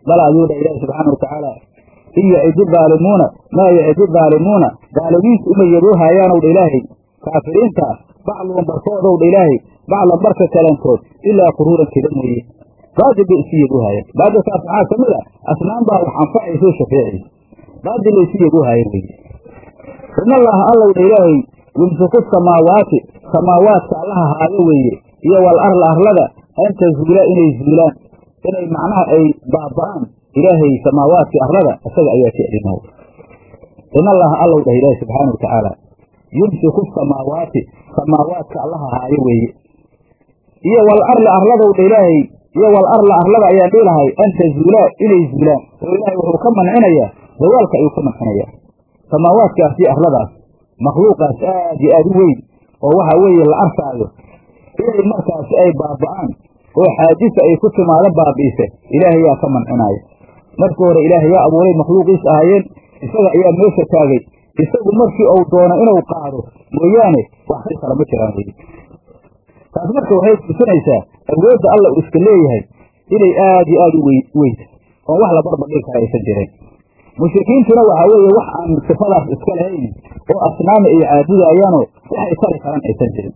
bala ayuu dha ilaahi subxaana watacaala in yacidi daalimuuna maa yacidi daalimuuna daalimiintu uma yaboohaayaanow dha ilaahay kaafiriinta bacluhum barkoodow dha ilaahay baclan barka kalankood ilaa quruuran keda mooye baadil bay isu yaboohaayaan baadilkaas maxaa ka mid a asnaan baa wax anfacaysoo shafeecaysa baadil bay isu yaboohaayeen weye in allaha allow dha ilaahay yumsiku samaawaati samaawaadka allaha haayo weeye iyo wal arla arlada an tazuula inay zuulaan inay macnaha ay baaba'aan ilaahay samaawaadkii arlada isaga ayaa jeclinow in allaha allow dhah ilaahi subxaana watacaala yumsiku samaawaati samaawaadka allaha haayo weeye iyo wal arla arladow dha ilaahay iyo wal arla arlada ayaan dhilahay an tazuulaa inay zuulaan oo ilaahay wuxuu ka mancinayaa zawaalka ayuu ka mancinayaa samaawaadkaas iyo arladaas makhluuqaas aad iyo aad u weyn oo waxa weeye la arkaayo inay markaasi ay baaba'aan oo xaadisa ay ku timaado baabi'ise ilaahay yaa ka mancinaayo markii hore ilaahay yaa abuuray makhluuqiis ahaayeen isaga ayaa meesha taagay isagu markii uu doono inuu qaado mooyaane wax ka kala ma jiraan weye taas marka waxay tusinaysaa awoodda alla uu iska leeyahay inay aad iyo aad u weynta oon wax la barbardhigi kara aysan jirin mushrikiintuna waxaa weeye wax aan sifadaas iska lahayn oo asnaama ay caabudayaanoo waxay tari karaan aysan jirin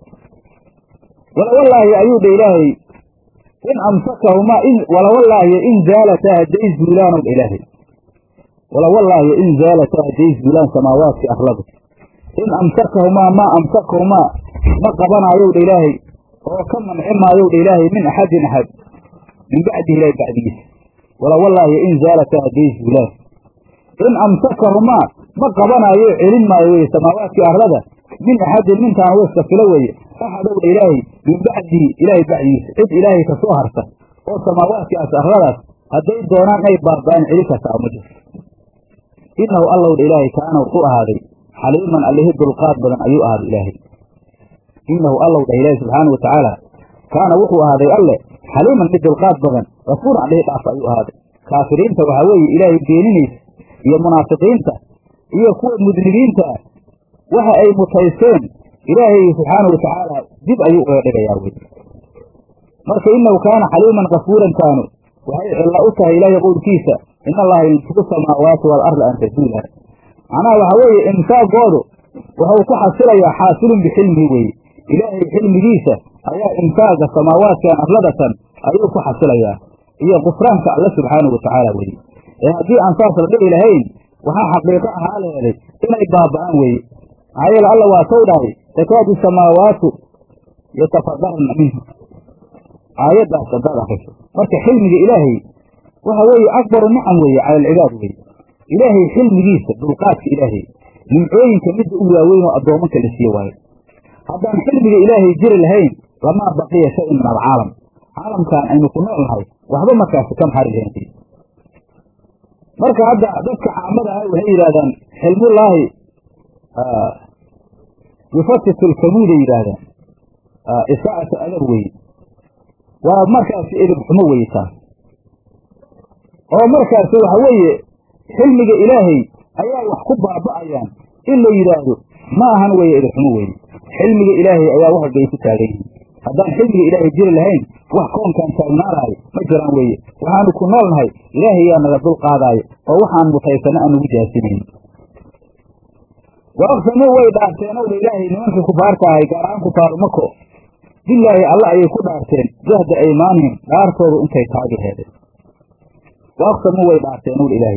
walawallaahi ayuu dha ilaahay in amsakahumaa walawallaahi in zaalataa hadday zuulaanow dha ilaahay walawallaahi in zaalataa hadday zuulaan samaawaadkii arladu in amsakahumaa maa amsakahumaa ma qabanaayow dha ilaahay oo ka manci maayow dha ilaahay min axadin axad min bacdihi ilaahay bacdigiisa walawallaahi in zaalataa hadday zuulaan in amsakahumaa ma qabanaayo celin maayo weye samaawaadkii arlada min axadin mintaana wa iska filo weeye axadow dha ilaahay min bacdihi ilaahay bacdigiisa cid ilaahay ka soo harta oo samaawaadkaas arladaas hadday doonaan inay baaba'aan celi kartaa ma jirto innahu allow dha ilaahay kaana wuxuu ahaaday xaliiman allihi dulqaad badan ayuu ahaaday ilaahay innahu allow dhah ilaahay subxaana wa tacaala kaana wuxuu ahaaday alle xaliiman mid dulqaad badan gafuuran allihi dhaaf ayuu ahaaday kaafiriinta waxaa weeye ilaahay beeninaysa iyo munaafiqiinta iyo kuwa mudnibiinta ah waxa ay mutaysteen ilaahay subxaana wa tacaala dib ayuu uga dhigayaa wey marka innahu kaana xaliiman kafuuran kaanu waxay cilla u tahay ilaahay qowlkiisa in allaha yumsiku samaawaati waalarda an tazuula macnaha waxaa weeye imsaagoodu wuxuu ku xasilayaa xaasilun bixilmihi weeye ilaahay xilmigiisa ayaa imsaaga samaawaadkan arladatan ayuu ku xasilayaa iyo kufraanka alle subxaana wa tacaala weye ee haddii aan saas la dhici lahayn waxaa xaqiiqo ahaa leeday inay baaba'aan weeye maxaa yeele alla waa tow dhahay takaadu samaawaatu yatafadarna minhu aayaddaas haddaad akriso marka xilmiga ilaahay waxa weeye akbaru nicam weeye cala alcibaad weye ilaahay xilmigiisa dulqaadka ilaahay nimcooyinka midda u waaweyn oo addoomanka la siiye waayo haddaan xilmiga ilaahay jiri lahayn lamaa baqiya shay-un min alcaalam caalamkan aynu ku nool nahay waxba markaasi ka maxari lahayn marka hadda dadka caamada ah waxay yidhahdaan xilmullaahi yufatitu lkamuuday yidhaahdaan isaacata adab weye waa markaasi edib xumo weye taas oo markaasi waxa weeye xilmiga ilaahay ayaa wax ku baaba'ayaan in la yidhaahdo ma ahan weeye edib xumo weye xilmiga ilaahay ayaa wax walba ay ku taagan yihiin haddaan xilmiga ilaahay jiri lahayn wax koonkaan taagnaanaayo ma jiraan weeye waxaanu ku nool nahay ilaahay yaa naga dul qaadaayo oo waxaan mutaysana aan nagu jaasinayn wa aqsamuu way dhaarteen ow dha ilaahay nimankii kufaarta ahay gaar ahaan kufaaru mako bilaahi alla ayay ku dhaarteen jahda aymaanihim dhaartoodu intay taagi heedeen wa aqsamuu way dhaarteen ow dha ilaahay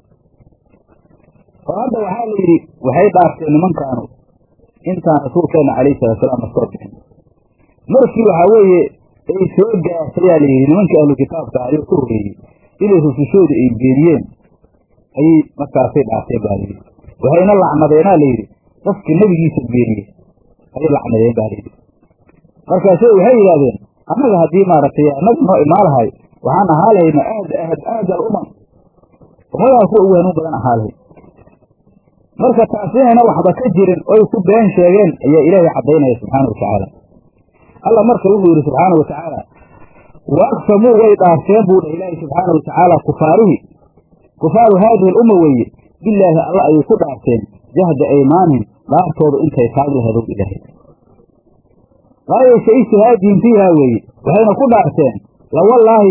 oo hadda waxaa la yidhi waxay dhaarteen nimankaanu intaan rasuulkeenna calayhi salaatusalaam asoo bixin markii waxaa weeye ay soo gaartayaa la yidhi nimankii ahlu kitaabka ayuu ka horreeyey inay rusushooda ay beeniyeen ayay markaasay dhaarteen baa layidhi waxayna lacnadeenaa la yidhi qofkii nebigiisa beeniyey ayay lacnadeen baa layidhi markaase waxay yidhahdeen annaga haddii maaragtay annaga noo imaalahay waxaan ahaa lahayna aad aad aad al umam ummadaha kuwa ugu hanuun badan ahaa lahay marka taas inayna waxba ka jirin oy ku been sheegeen ayaa ilaahay caddaynaya subxaana wa tacaala alla marka wuxuu yidhi subxaana wa tacaala wa aqsamuu way dhaarteen buu dhah ilaahi subxaana wa tacaala kufaarihi kufaaru haadihi alumma weeye bilaahi alla ayay ku dhaarteen jahda aymaanihim dhaartoodu intay taagi lahadow ilaahay qaayaysa ijtihaadihim fiiha weeye waxayna ku dhaarteen lawallaahiye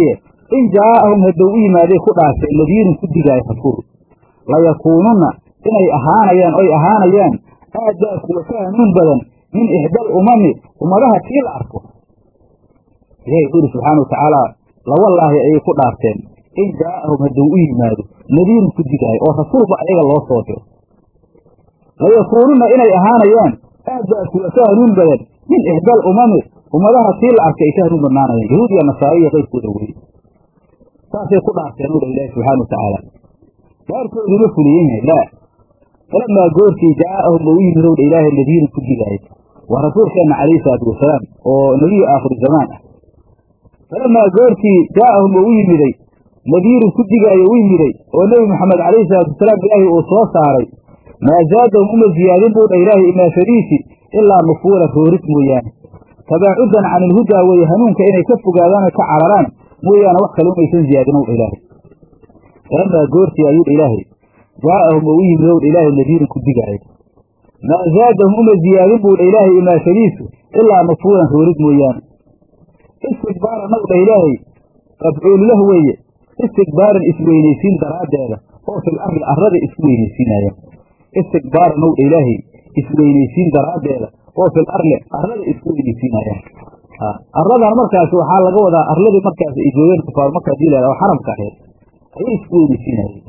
in jaa'ahum haddou u yimaaday ku dhaarteen nadiirun ku digaayo rasuul layakuununna inay ahaanayaan oy ahaanayaan aadaa kuwa ka hanuun badan min ixdaal umami ummadaha tii la arko ilahi wuxuu yidhi subxaana watacaala lawallaahi ayay ku dhaarteen in jaa'ahum hadduu u yimaado nadiirun ku digaayo oo rasuulba ayaga loo soo diro layakuununna inay ahaanayaan aadaa kuwa ka hanuun badan min ixdaal umami ummadaha tii la arkay ay ka hanuun badnaanayaan yahuud iyo nasaaro iyo qayrkooda weye saasay ku dhaarteen udha ilaahi subxaana watacaala dhaarkooduma fuliyen yahay laa falamaa goortii jaa'ahum oo u yimid owdha ilaahay nadiirun ku digaayo waa rasuulkeenna calayhi salaatu wasalaam oo nebiyu aakhiru zamaan ah falamaa goortii jaa'ahum oo u yimiday nadiirun ku digaayo u yimiday oo nebi moxamed calayhi salaatu wasalaam ilaahay uu soo saaray maa zaadahum uma ziyaadin buu dha ilaahay imaashadiisi ilaa nufuura rooris mooyaane tabaacudan can ilhudaa weeye hanuunka inay ka fogaadaan oy ka cararaan mooyaane wax kale umaysan ziyaadin owdha ilaahay falamaa goortii ayuu dha ilaahay jaa'ahum oo u yimid owdha ilaahay nadiirun ku digaayo maa zaadahum uma ziyaadin buu dha ilaahay imaashadiisu ilaa nufuuran roorid mooyaane istikbaaran ow dha ilaahay qabcuullah weeye istikbaaran isweynaysiin daraaddeeda oo fil arli arrada isku weynaysiinayaan istikbaaran ow dha ilaahay isweynaysiin daraaddeeda oo fil arli arrada isku weynaysiinayaan arladan markaasi waxaa laga wadaa arladii markaas ay joogeen kufaar marka hadii la oo xaramka ahayd ayay isku weynaysiinayeen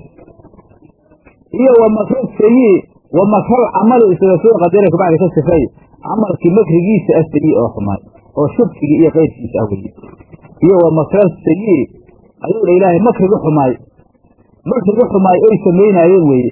iyo wa makral sayi wa makral camali isaga soo qadara kabacdi ka sifay camalkii makrigiisa asayi oo xumaay oo shirkigii iyo keyrkiisa ah weye iyo wa makral sayi ayuu dha ilaahay makriga xumaay makriga xumaay oy samaynaayeen weeye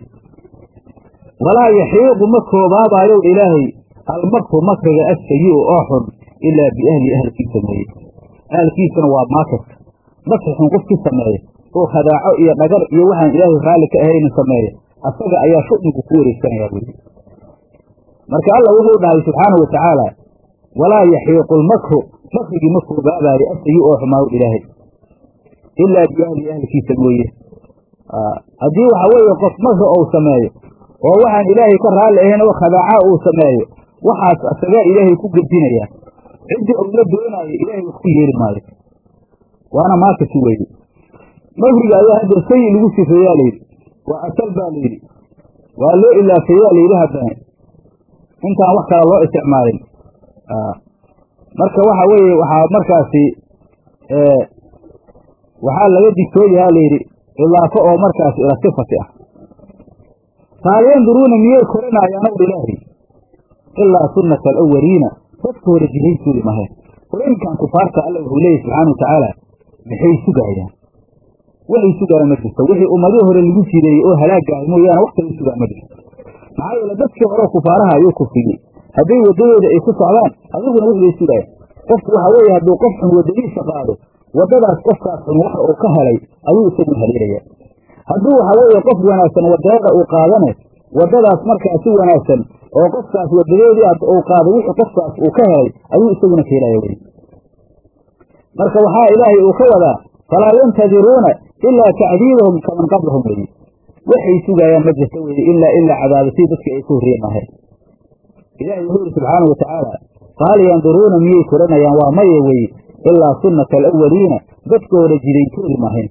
walaa yaxiiqu ma koobaabayow dha ilaahay almakru makriga asayi oo xun ilaa biahli ahalkiisa mooye ahalkiisana waa maakirka makri xun qofkii sameeya oo khadaaco iyo dhagar iyo waxaan ilaahay raalli ka ahaynin sameeya asaga ayaa shu'nigu ku wareegsanayaa weye marka alla wuxuu dhahay subxaanahu watacaala walaa yaxiiqu lmakru makrigii ma koobaabayo asayi oo xumaa ilaahay ilaa biahli ahalkiisa mooye haddii waxa weeye qof makri ou sameeyo oo waxaan ilaahay ka raalli ahayn oo khadaaca uu sameeyo waxaas asagaa ilaahay ku gedinayaa ciddii ou la doonaayo ilaahay wax ku yeeli maayo waana maakasi weye makriga ayaa hadda sayi lagu sifeeyaa layidhi waa asal baa layidhi waa loo ilaafeeyaa layidhi haddana intaan wax kale loo isticmaalin marka waxa weeye waxaa markaasi waxaa laga digtooyahaa layidhi idaafo oo markaasi ila sifati ah faal yanduruuna miyay koranaayaan ow ilaahi ilaa sunnata alawaliina dadka hore jihaysuuli mahayn qolooyinkan kufaarta alla wuxuu leeyahy subxaana watacaala maxay sugaayaan waxay sugaayaan ma jirto wixii ummadii hore lagu jireeyey oo halaagaahay mooyaane wax kala sugaan ma jirto maxaa yeele dadkii hore kufaaraha ayuu kufriyey hadday waddadooda ay ku socdaan adiguna waxbay sugayan qofku waxa weeye hadduu qof xun waddadiisa qaado waddadaas qofkaas xun waxa uu ka helay ayuu isaguna haleelaya hadduu waxa weeye qof wanaagsan wadada uu qaadane waddadaas markaa si wanaagsan oo qofkaas wadadeedii uu qaado wixii qofkaas uu ka helay ayuu isaguna ka helaya wey marka waxaa ilaahay uu ka wadaa falaa yantadiruuna ilaa tacdiibahum kaman qablahum weye waxay sugaayaan ma jirta weye ilaa ilaa cadaabasii dadkii ay ka horriyeen mahayn ilahay wuxuu yidhi subxaanau watacaala faal yanduruuna miyay koranayaan waa maye weye ilaa sunnata alawaliina dadka hore jidayntoodi mahayn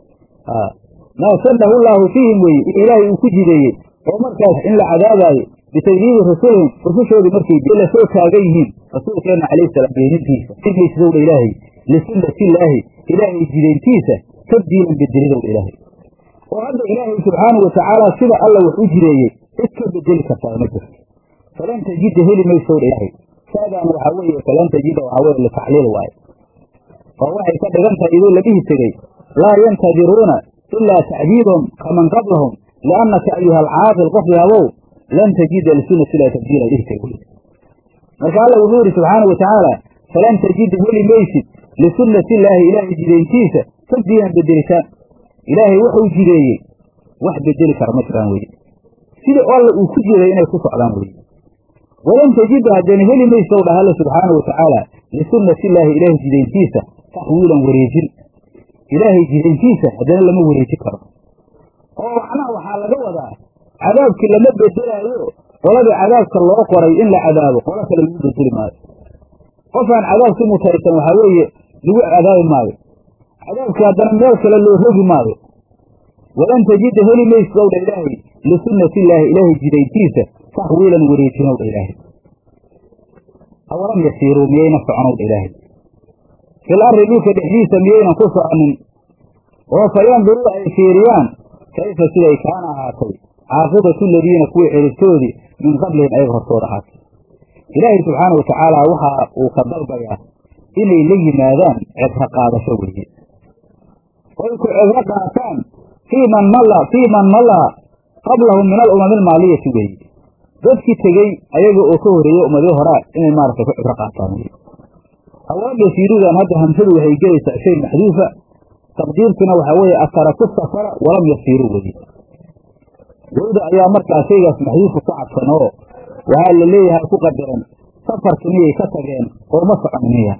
maa sannahu llaahu fiihim weye ilaahay uu ku jideeyey oo markaas in la cadaabaayo bitakdiibi rusulihim rusushoodii markay la soo taagan yihiin rasuulkeenna calayhi salaam beenintiisa igeysdowdha ilaahay lisunnatillaahi ilaahay jidayntiisa tabdiilan bedelidowdha ilaahay oo hadda ilaahay subxaanau watacaala sida alla wax u jireeyey cid ka bedeli kartaa ma jirto falan tajida heli maysowdha ilaahay saadaan waxaa weeye falan tajida waxaa weye litacliil waaye oo waxay ka dhigan tahay idoo la dhihi tegey laa yantadiruuna ilaa tacdiibahum kaman qablahum liannaka ayuha alcaaqil qof yaabow lan tajida lisunati illahi tabdiila dhihi tegey marka alla wuxuu yidhi subxaana watacaala falan tajida heli maysid lisunnati illaahi ilaahay jidayntiisa tabdiilan bedelitaan ilaahay wuxuu jideeyey wax bedeli kara ma jiraan weye sida alla uu ku jiday inay ku socdaan weye walan tajida haddana heli maysow dhah alla subxaana watacaala lisunnati illaahi ilaahay jidayntiisa taxwiilan wareejin ilaahay jidayntiisa haddana lama wareeji karo oo macnaha waxaa laga wadaa cadaabkii lama bedelaayo qoladii cadaabka loo qoray in la cadaabo qolo kale lagu bedeli maayo qofaan cadaab ku mutaysan waxaa weeye lagu cadaabi maayo cadaabkii haddana meel kale loo rogi maayo walan tajida heli maysid ow dha ilaahay lisunnati illaahi ilaahay jidayntiisa taxwiilan wareejinow dha ilaahay awalam yasiiruu miyayna soconow dha ilaahay fil arri dhulka dhexdiisa miyaynan ku soconin oo fa yanduruu ay fiiriyaan kayfa siday kaana ahaatay caaqibatu ladiina kuwii ciribtoodii min qablihim ayaga hortooda ahaatay ilaahay subxaana wa tacaala waxa uu ka dalbayaa inay la yimaadaan cibro qaadasho weeye oy ku cibro qaataan fii man malla fii man mallaa qablahum min alumami almaaliyati weeye dadkii tegey ayaga oo ka horreeyey ummadii horaa inay maaragtay ku cibro qaataan weye awaam yasiirudan hadda hamsadu waxay gelaysaa shay maxduufa taqdiirkuna waxaa weeye ataraku safara walam yasiiruu weye wowda ayaa markaa shaygaas maxduufa ku cadsan oo waxaa la leeyahay ku qadaran safarki miyay ka tageen oo ma socon miya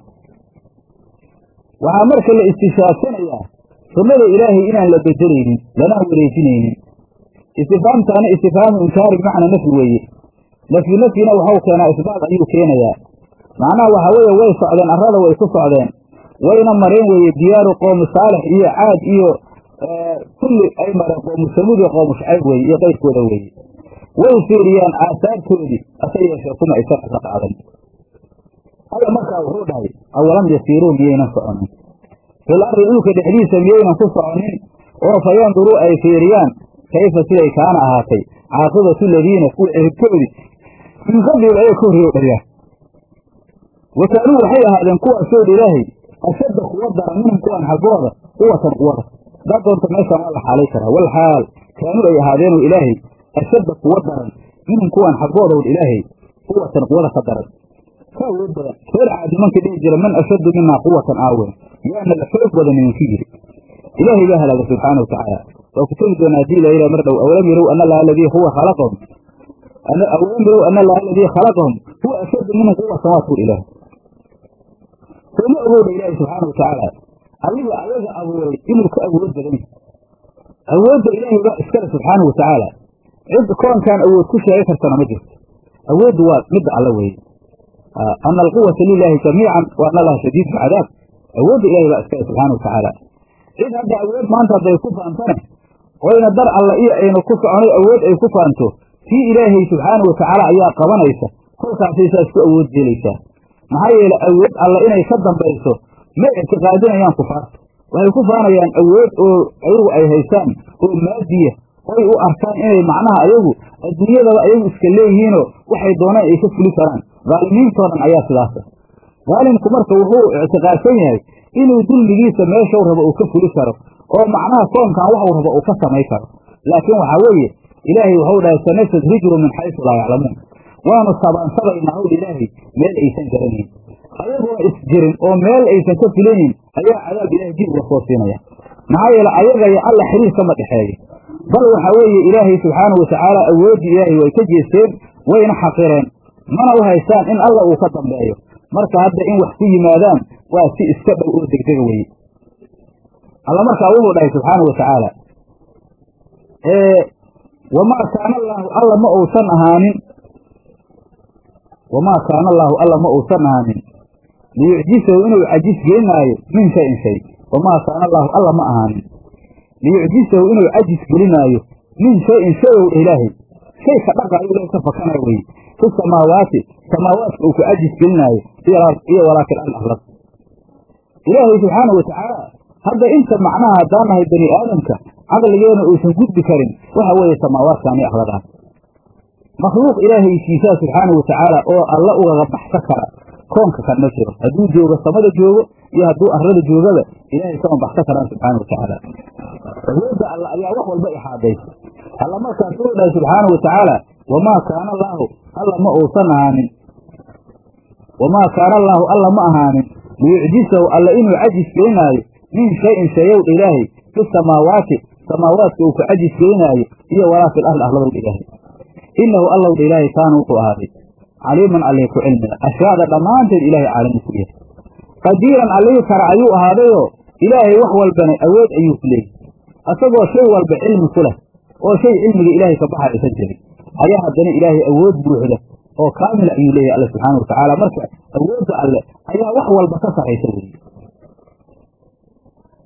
waxaa marka la istishaabsanayaa sunnada ilaahay inaan la bedelaynin lanaan wareejinaynin istifaamtaana istifhaamu inkaari bimacna nafyi weeye nafyi nafyina waxau keenaa isbaat ayuu keenayaa macnaha waxaa weeye way socdeen arrada way ku socdeen wayna mareen weeye diyaaru qoomu saalix iyo caad iyo kulli ay mareen qoomu samuud iyo qoomu shacayb weeye iyo qayrkooda weeye way fiiriyaan aasaartoodii hase yeeshee kuma aysan cibro qaadan alla markaa wuxuu dhahay awalam yasiiruu miyaynan soconin fil arri dhulka dhexdiisa miyaynan ku soconin oo fa yanduruu ay fiiriyaan kayfa siday kaana ahaatay caaqibatu ladiina kuwa ciribtoodii min qablihim ayaga ka horreeyo dharyaa wa kaanuu waxay ahaadeen kuwaasoo dha ilaahay ashadda kuwa daran minhum kuwan xaggooda quwatan quwada haddaad doonta meeshaan waa la xaalay karaa wal xaal kaanuu ay ahaadeenoo ilaahay ashadda kuwa daran minhum kuwan xaggoodaw ilaahay quwatan quwada ka daran ka awood badan reer caadi mankii dhihi jira man ashaddu minaa quwatan aawen yaana la xoog badan idinku yidhi ilaahay baa halaaga subxaana watacaala waa ku tegi doonaa hadii la mar dhow awalam yarow ana allaha aladii huwa khalaqahum awalam yarow ana allaha aladii khalaqahum huwa ashaddu minhum quwatan waa tuur ilaah sooma awooda ilaahay subxaana watacaala adiga ayaga abuuray inuu ka awood badan yahay awoodda ilaahay baa iskale subxaana watacaala cid koonkaan awood ku sheegi kartana ma jirto awooddu waa midda alla weeye ana alquwata lilaahi jamiican wa ana allaha shadiid cadaab awoodda ilahay baa iskale subxaana watacaala cid hadda awood maanta hadday ku faantane oyna dar alla iyo aynu ku soconay awood ay ku faanto tii ilaahay subxaana watacaala ayaa qabanaysa kolkaasay saas ku awood jeelaysaa maxaa yeele awood alla inay ka dambayso ma ictiqaadinayaan kufaarta waxay ku faanayaan awood oo ayagu ay haystaan oo maadiya oy u arkaan inay macnaha ayagu adduunyadaba ayagu iska leeyihiinoo waxay doonaan ay ka fuli karaan dhaalimiintoo dhan ayaa sidaasa dhaalimku marka wuxuu ictiqaadsan yahay inuu dulmigiisa meeshau rabo uu ka fuli karo oo macnaha koonkan waxuu rabo uu ka samay karo laakiin waxaa weeye ilaahay waxau dhahay sanastadrijru min xaysu laa yaclamuun waanu sabaansabaynaa howdha ilaahay meel aysan garanayn ayagoona isjirin oo meel aysan ka filanin ayaa cadaab ilaahay dib uga soo siinaya maxaa yeele ayaga iyo alla xiriir kama dhexeeyo bal waxaa weeye ilaahay subxaana watacaala awooddii ilaahay way ka jeesteen wayna xaqireen mana u haystaan in alla uu ka dambeeyo marka hadda in wax ku yimaadaan waa si iska dhow oo degdega weye alla markaa wuxuu dhahay subxaana wa tacaala wamaa kaana allaahu alla ma uusan ahaanin wamaa kaana allaahu alla ma uusan ahaanin liyucjisahu inuu cajis gelinaayo min shayin shay wamaa kaana allaahu alla ma ahaanin liyucjisahu inuu cajis gelinaayo min shayin shayow ilaahay shay ka dhaqaayo ilahay ka fakanaya weye fi samaawaati samaawaadka uu ku cajis gelinaayo iyo walaakin al arlad ilaahay subxaana wa tacaala hadda inta macnaha haddaan nahay bani aadamka caqligeena uusan gudbi karin waxa weeye samaawaadkan iyo arladaan makhluuq ilaahaysiisaa subxaana wa tacaala oo alla ugaga baxsa kara koonka kan ma jiro hadduu joogo samada joogo iyo hadduu arlada joogaba ilaahay kama baxsa karaan subxaana wa tacaala awoodda alla ayaa wax walba ixaadaysa alla markaas uu dhahay subxaana wa tacaala wamaa kaana allaahu alla ma uusan ahaanin wamaa kaana allaahu alla ma ahaanin liyucjisahu alla inuu cajis gelinaayo min shayin shayowdha ilaahay fi samaawaati samaawaadka uu ku cajis gelinaayo iyo walaa fil arli arladowdha ilaahay inahu allowdha ilaahay kaana wuxuu ahaaday caliiman allee ku cilmiga ashyaada dhammaanteed ilaahay caalami ku yahay qadiiran allihii kara ayuu ahaadayoo ilaahay wax walbana awood ayuu ku leeyahy asagoo shay walba cilmi ku leh oo shay cilmiga ilaahay ka baxa aysan jirin ayaa haddana ilaahay awood buuxda oo kaamila ayuu leeyahay alla subxaana wa tacaala marka awoodda alle ayaa wax walba ka saraysa weeye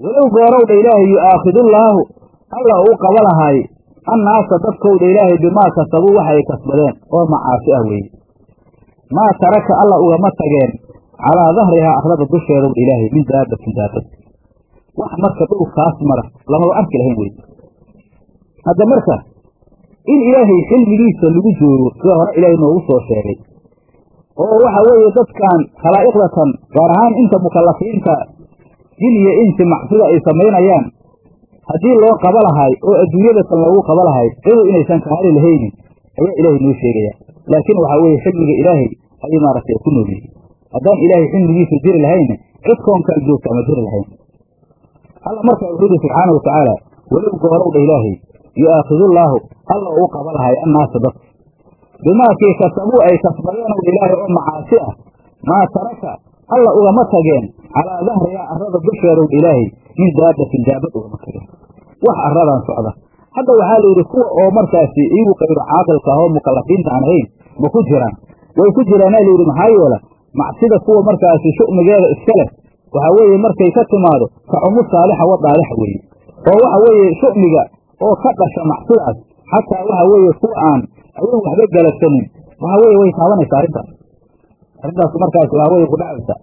walow goorowdha ilaahay yu'aakhidullaahu alla uu qaba lahaay annaasa dadkowdha ilaahay bimaa kasabuu waxa ay kasbadeen oo macaasi ah weeye maa taraka alla ugama tageen calaa dahrihaa arlada dusheedowdha ilaahay min daabatin daabad wax marka dhulkaas mara lamaba arki lahayn weye hadda marka in ilaahay xilmigiisa lagu joogo sida hore ilaahay noogu soo sheegay oo waxa weeye dadkan khalaa'iqdatan gaar ahaan inta mukallafiinta jin iyo insi macsida ay samaynayaan haddii loo qaba lahay oo adduunyadatan loogu qaba lahay cidu inaysan kahali lahaynin ayaa ilaahay noo sheegaya laakiin waxaa weeye xilmiga ilaahay ayay maaragtay ku nool yihiin haddaan ilaahay xilmigiisa jiri lahayna cid koonkaal joogta ama jiri lahayn alla markaa wuxuu yihi subxaana wa tacaala walow goorowdha ilaahay yu'aakhidullaahu alla uu qaba lahay annaasa dadka bimaakii kasabuu ay kasbadeenow ilaahay oo macaasi ah maa taraka alla ugama tageen calaa dahrihaa arrada dusheedow ilaahay min daabatin daabad ugama tageen wax arradan socda hadda waxaa la yidhi kuwa oo markaasi iyagu qayro caaqilka ah oo mukallafiinta aan ahayn ma ku jiraan way ku jiraanaa la yidhi maxaa yeela macsida kuwa markaasi shu'migeeda iska leh waxaa weeye markay ka timaado kacumu saalixa wa daalixa weeye oo waxa weeye shu'miga oo ka dhasha macsidaas xataa waxa weeye kuwa aan ayuu waxba galabsanin waxa weeye way taabanaysaa arrintaas arrintaas markaas waxa weye ku dhacaysaa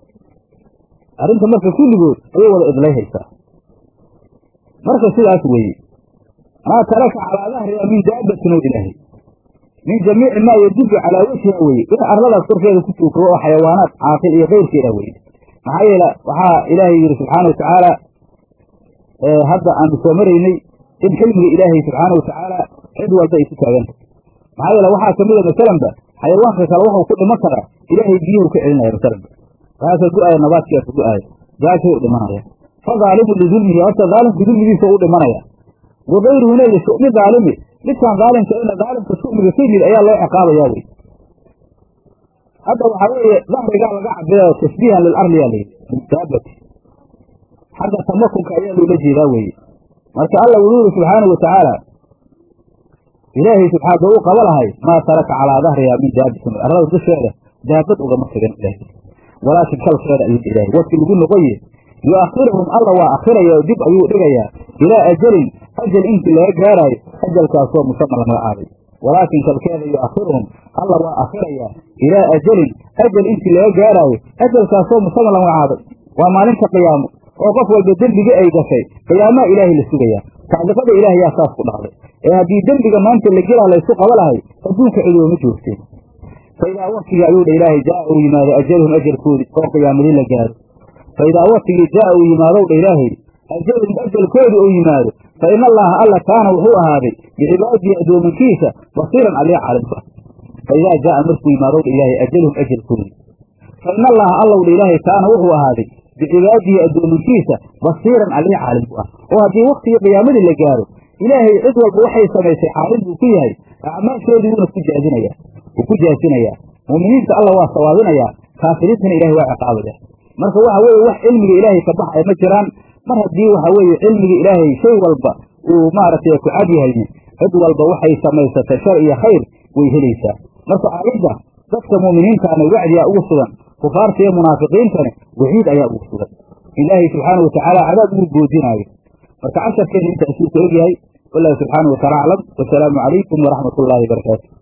arrinta marka kulligood ayay wada idlayhaysaa marka sidaas weeye maa taraka calaa dahriha min daabatin o ilaahay min jamiici maa yadullu calaa wajhiha weeye in arladaas korkeeda ku tuukado oo xayawaanaad caaqil iyo keyrkeeda weye maxaa yeele waxaa ilaahay yidhi subxaana wa tacaala hadda aanu soo maraynay in xilmiga ilaahay subxaana wa tacaala cid walba ay ku taagantah maxaa yeele waxaa kamid a masalanba xayawaanka kale waxuu ku dhiman karaa ilaahay biyuhu ka celinaya masalanba waxaasa gu-aaya nabaadkiiasa gu-aaya gaajuu dhimanaya fa daalimu lidulmihi horta daalimka dulmigiisa u dhimanaya wa gayruhuna lishu'mi daalimi midkaan daalimka ina daalimka shu'miga ka yimid ayaa loo ciqaabayaa wey hadda waxaa weeye dahrigaa laga cabirayo tashbiihan lilarliyaa layidhi daabati xagga tamakunka ayaa loola jeedaa weeye marka alla wuxuu yidhi subxaana wa tacaala ilaahay subxaana uu qaba lahay maa taraka calaa dahriha min daabatin arlada dusheeda daabad ugama tagan ilaahay walaakin kalkeeda ayuu ilaahay wadki lagu noqoye yu'akhiruhum alla waa akhiraya oo dib ayuu dhigayaa ilaa ajalin ajal intii laga gaaraayo ajalkaasoo musama la magacaabay walaakin kalkeeda yu'akhiruhum alla waa akhirayaa ilaa ajalin ajal intii laga gaaraayo ajalkaasoo musama la magacaabay waa maalinta qiyaamo oo qof walba dembigii ay gashay qiyaamaa ilaahay la sugayaa tacliqada ilaah yaa saas ku dhacday ee haddii dembiga maanta la gelaa laysu qaba lahay adduunka cidooma joogteen fa idaa waktigii ayuu dha ilaahay jaa uu yimaado ajaluhum ajalkoodii oo qiyaamadii la gaaro fa idaa waktigii jaa uu yimaadow dha ilaahay ajaluhum ajalkoodii uu yimaado fa ina allaha alla kaana wuxuu ahaaday bicibaadihi addoominkiisa basiiran aliya caalimka fa idaa jaaa markuu yimaadow dha ilaahay ajaluhum ajalkoodii fa ina allaha allow dha ilaahay kaana wuxuu ahaaday bicibaadihi addoominkiisa basiiran aliya caalimku ah oo haddii waktigii qiyaamadii la gaaro ilaahay cid walba waxay samaysay xaalin buu ku yahay acmaashoodii wuuna ku jaazinayaa wuu ku jaazinayaa muuminiinta alla waa sawaabinayaa kaafiriintana ilahay waa ciqaabaya marka waxa weeye wax cilmiga ilaahay ka baxaya ma jiraan mar haddii waxa weeye cilmiga ilaahay shay walba uu maaragtay ku cad yahayne cid walba waxay samaysatay shar iyo khayr way helaysaa marka aayadda dadka muuminiintaana wacdiyaa ugu sugan kufaarta iyo munaafiqiintana waciid ayaa ugu sugan ilaahay subxaana wa tacaala cadaab ugu goodinaayo marka casharkeena intaasuu ku egyahay wallahu subxaana wa taala aclam wasalaamu calaykum waraxmat ullaahi barakaatu